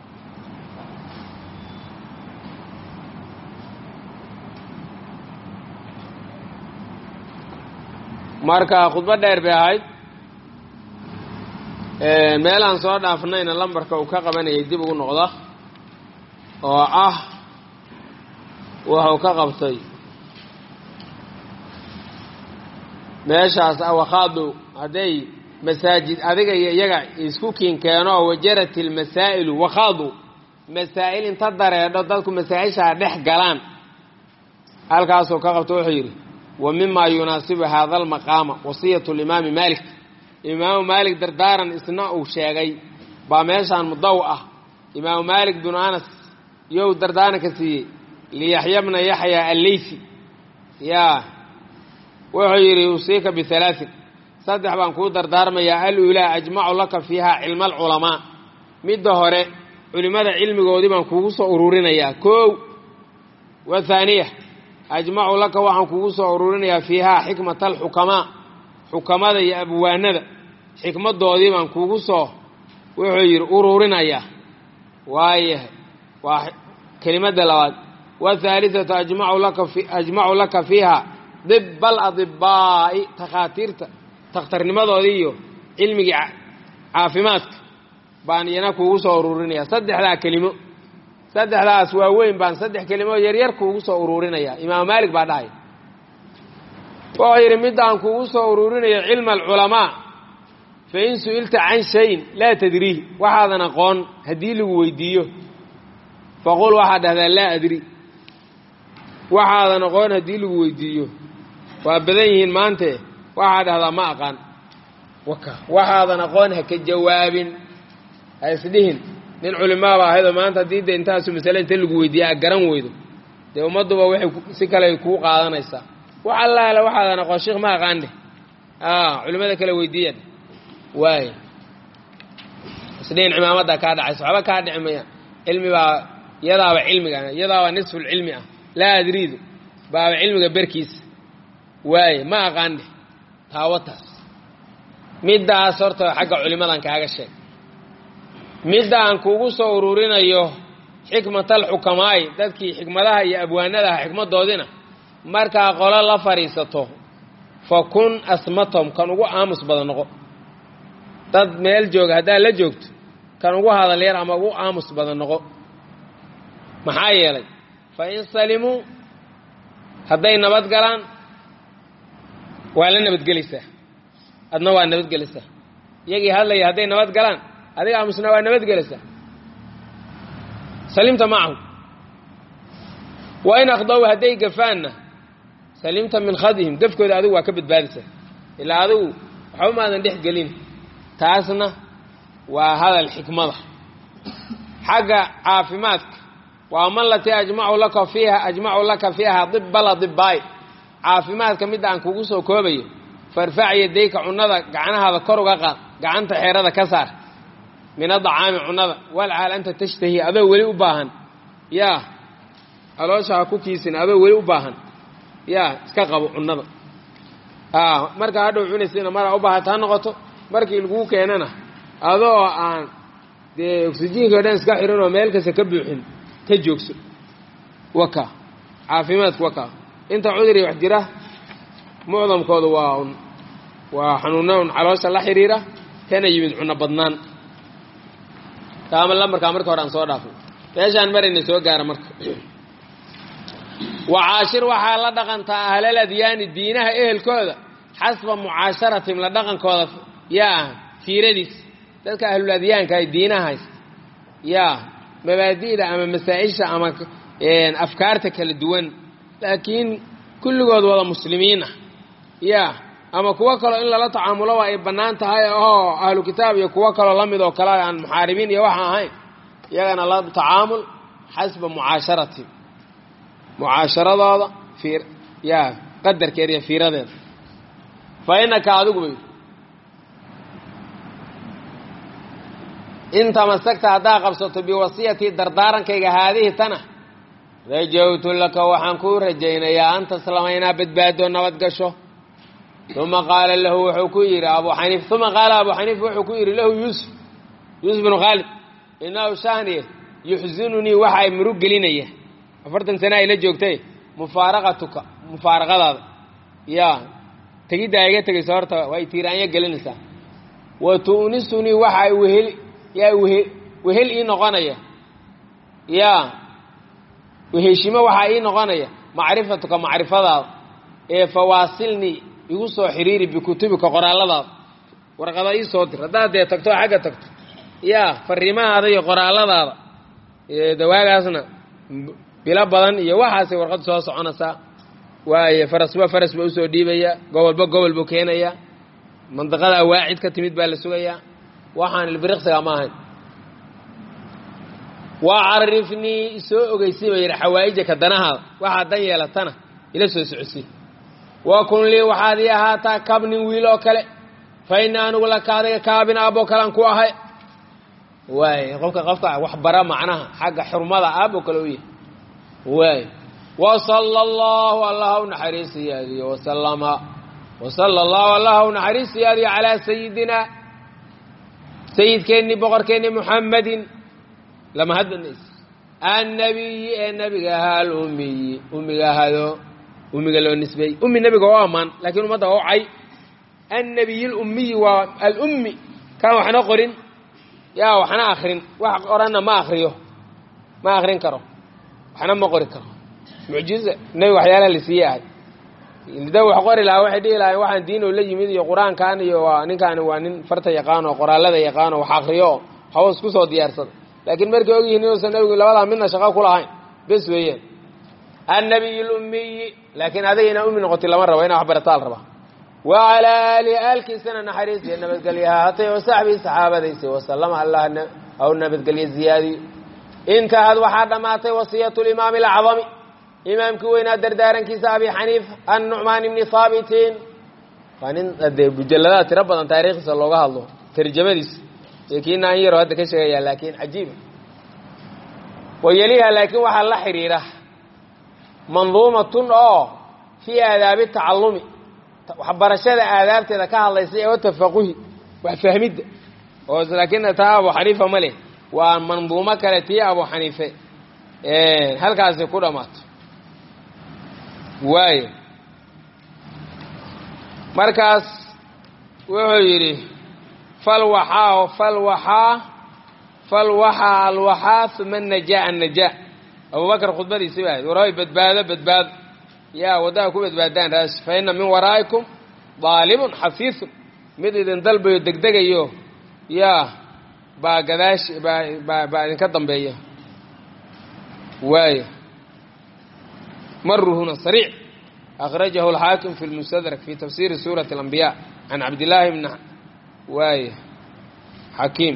S1: marka khudbo dheer bay ahayd meelaan soo dhaafnayna lambarka uu ka qabanayay dib ugu noqda oo ah wuxuu ka qabtay meeshaas awakhaadu hadday masaajid adiga iyo iyaga isku kiinkeenoo wajarat ilmasaa'ilu wakhaadu masaa'il inta dareedho dadku masaa-ishaa dhex galaan halkaasuu ka qabta wuxuu yidhi wa mima yunaasibu hada almaqaama wasiyatu limaami maalik imaamu maalik dardaaran isna uu sheegay baa meeshaan mudaw ah imaamu maalik binu anas you dardaaranka siiyey liyaxya bna yaxya alleysi yaa wuxuu yidhi usiika bihalaain saddex baan kuu dardaarmayaa aluulaa ajmacu laka fiiha cilma alculamaa midda hore culimmada cilmigoodii baan kuugu soo ururinayaa kow wathaaniya ajmacu laka waxaan kuugu soo ururinayaa fiihaa xikmata alxukamaa xukamada iyo abwaanada xikmadoodii baan kuugu soo wuxuu yidhi ururinayaa waayahay waa kelimadda labaad wathaalithatu ajmacu laka fiiha dib aladibaa'i takhaatiirta takhtarnimadoodii iyo cilmigii caafimaadka baan iyana kuugu soo ururinaya saddexdaa kelimo saddexdaas waaweyn baan saddex kelimo yaryar kuugu soo ururinaya imaam maalik baa dhahay wuxuu yidhi middaan kuugu soo ururinayo cilma alculamaa fain su'ilta can shayin laa tadriih waxaadan aqoon haddii lagu weydiiyo faqul waxaad dhahdaa laa adri waxaadan aqoon haddii lagu weydiiyo waa badan yihiin maante waxaad dhahdaa ma aqaan waka waxaadan aqoon ha ka jawaabin ha isdhihin nin culimaaba ahaydoo maanta haddii de intaasu masale inta lagu weydiiya a garan weydo dee ummadduba waxay si kale kuu qaadanaysaa wax allaale waxaadan aqoon sheikh ma aqaan dheh culimmada kale weydiiyan waay isdhihin cimaamaddaa kaa dhacaysa waxba kaa dhici mayaan cilmi baa iyadaaba cilmiga iyadaaba nisfulcilmi ah laa adriidu baaba cilmiga berkiisa waaye ma aqaan dheh taawataas middaas horta xagga culimadan kaaga sheeg midda aan kuugu soo ururinayo xikmatal xukamaa'i dadkii xikmadaha iyo abwaanadaha xikmaddoodina markaa qolo la fadhiisato fa kun asmatom kan ugu aamus badan noqo dad meel jooga haddaad la joogto kan ugu hadal yar ama ugu aamus badan noqo maxaa yeelay fa in salimuu hadday nabad galaan waa la nabadgelaysaa adna waa nabadgelaysaa iyagii hadlaya hadday nabad galaan adiga aamusna waa nabadgelaysaa salimta macahu wa in akhdaw hadday gafaanna salimta min khadihim gafkooda adigu waa ka badbaadaysaa ilaa adigu waxba maadan dhex gelin taasna waa hadal xikmada xagga caafimaadka waa man latii ajmacu laka fiiha ajmacu laka fiiha dibbala dibbaay caafimaadka midda aan kugu soo koobayo farfac yadayka cunnada gacnahaada kor uga qaad gacanta xeerada ka saar min adacaami cunnada walcaal anta tashtahi adoo weli u baahan yaa aloosha ha ku kiisin adoo weli u baahan yaa iska qabo cunnada markaa hadhow cunaysayna maraa u baahata ha noqoto markii laguu keenana adoo aan dee oksijiinka o dhan iska xirin oo meel kasta ka buuxin ka joogso waka caafimaadku waka inta cuduri wax jira mucdamkooda waa un waa xanuuna un caloosha la xiriira kana yimid cunno badnaan taama lambarkaa marka hore aan soo dhaafay meeshaan marayna soo gaara marka wacaashir waxaa la dhaqantaa ahlal adyaani diinaha ehelkooda xasba mucaasharatim la dhaqankooda yaa fiiradiis dadka ahlul adyaanka ay diinaha haysta yaa mabaadi'da ama masaa-isha ama afkaarta kala duwan laakiin kulligood wada muslimiin ah yaa ama kuwo kaloo in lala tacaamuloba ay bannaan tahay oo ahlu kitaab iyo kuwo kaloo la mid oo kale aan muxaaribiin iyo waxa ahayn iyagana la tacaamul xasba mucaasharati mucaasharadooda fiir yaa qadarkeeda iyo fiiradeeda fa innaka adigu bay in tamasagta haddaa qabsato biwasiyatii dardaarankayga haadihi tana rajawtu laka waxaan kuu rajaynayaa an taslama inaa badbaado nabad gasho uma qaala lahu wuxuu ku yidhi abu xaniif uma qaala abu xaniif wuxuu ku yidhi lahu yuusuf yuusuf bnu khaalid inahu shahniye yuxsinunii waxa ay murug gelinaya afartan sana ay la joogtay mufaaraqatuka mufaaraqadaada yaa tegiddaa iga tegaysa horta way tiiraanya gelinaysaa wa tu'nisunii waxa ay wehel yaa wehe wehel ii noqonaya yaa weheshimo waxaa ii noqonaya macrifatuka macrifadaada ee fawaasilnii igu soo xiriiri bikutubika qoraalladaada warqada ii soo dir haddaad dee tagto xagga tagto yaa fariimahaada iyo qoraalladaada dawaagaasna bilo badan iyo waxaasay warqad soo soconaysaa waaye farasba faras ba usoo dhiibaya gobolba gobol buu keenayaa mandiqadaa waacid ka timid baa la sugayaa waxaan ilbiriqsiga ma ahayn waa carifnii isoo ogeysay baa yidhi xawaa'ijaka danahaada waxaad dan yeelatana ila soo socosi wa kun lii waxaad ii ahaataa kabnin wiil oo kale fa ina anigu laka adiga kaabin aaboo kalean ku ahay waay qofka qofka wax bara macnaha xagga xurmada aaboo kale u yahay waay wasala allahu allah u naxariisiyaadiyo wasalama wasala allahu allah u naxariisiyaadiyo calaa sayidina sayidkeennii boqorkeennii muxammadin lama hadbanays annabiyi ee nebiga ahaa alummiyi ummiga ahado ummiga loo nisbeeyey ummi nebiga oo ammaan laakiin ummadda oo cay annabiy lummiyi waa alummi kaan waxna qorin yaa waxna akrin wax qoranna ma akriyo ma akrin karo waxna ma qori karo mucjiza nebi waxyaalaha la siiyey ahay da wax qori lahaa waxay dhihi lahayn waxaan diin oo la yimid iyo qur-aankan iyo waa ninkaani waa nin farta yaqaan oo qoraalada yaqaan oo wax akriyo oo haws ku soo diyaarsada laakiin markay ogyihiin inuusan nebigu labadaa midna shaqo ku lahayn bes weeyaan annabiy lummiyi laakiin adiga inaa ummi noqotay lama rabo inaa wax barataa la rabaa wa calaa aalihi aalkiisana naxariis iyo nabadgelyaha hatay oo saxbii saxaabadaysi wasalama allah aw nabadgelye ziyaadiyo intahad waxaa dhammaatay wasiyatu limaami alacdami imaamkii weynaa dardaarankiisa abi xaniifa annucmaan ibni haabitin waa nin dee mujaladaha tiro badan taariikhdiisa looga hadlo tarjamadiisa iyo kiina an yaro hadda ka sheegaya laakiin cajiiba wayeliha laakiin waxaa la xidhiira manduumatun oo fii aadaabi tacallumi waxbarashada aadaabteeda ka hadlaysa ee tafaquhi wax fahmidda oo laakiin taa abu xaniifa ma leh waa manduumo kale tii abu xaniife halkaasi ku dhammaato waayo markaas wuxuu yidhi falwaxaa falwaxaa falwaxaa alwaxaa uma najaa annajaa abubakar khudbadiisi ba ahayd warabay badbaado badbaado yaa waddaha ku badbaadaan raas fa inna min waraa'ikum daalimun xafiisun mid idin dalbayo degdegayo yaa baa gadaash baa baa baa idinka dambeeya waayo maruhuna sariic akhrajahu alxaakim fi lmustadrak fi tafsiri suurati alambiya can cabdillaahi bni waaye xakiim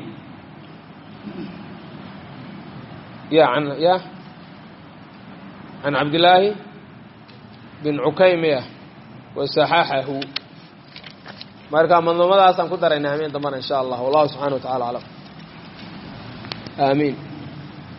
S1: ya an ya can cabdillaahi bin cukaymya wasaxaxahu marka manduumadaasaan ku darayna hameen dambana in sha allah wallahu subxana wa tacala aclam aamiin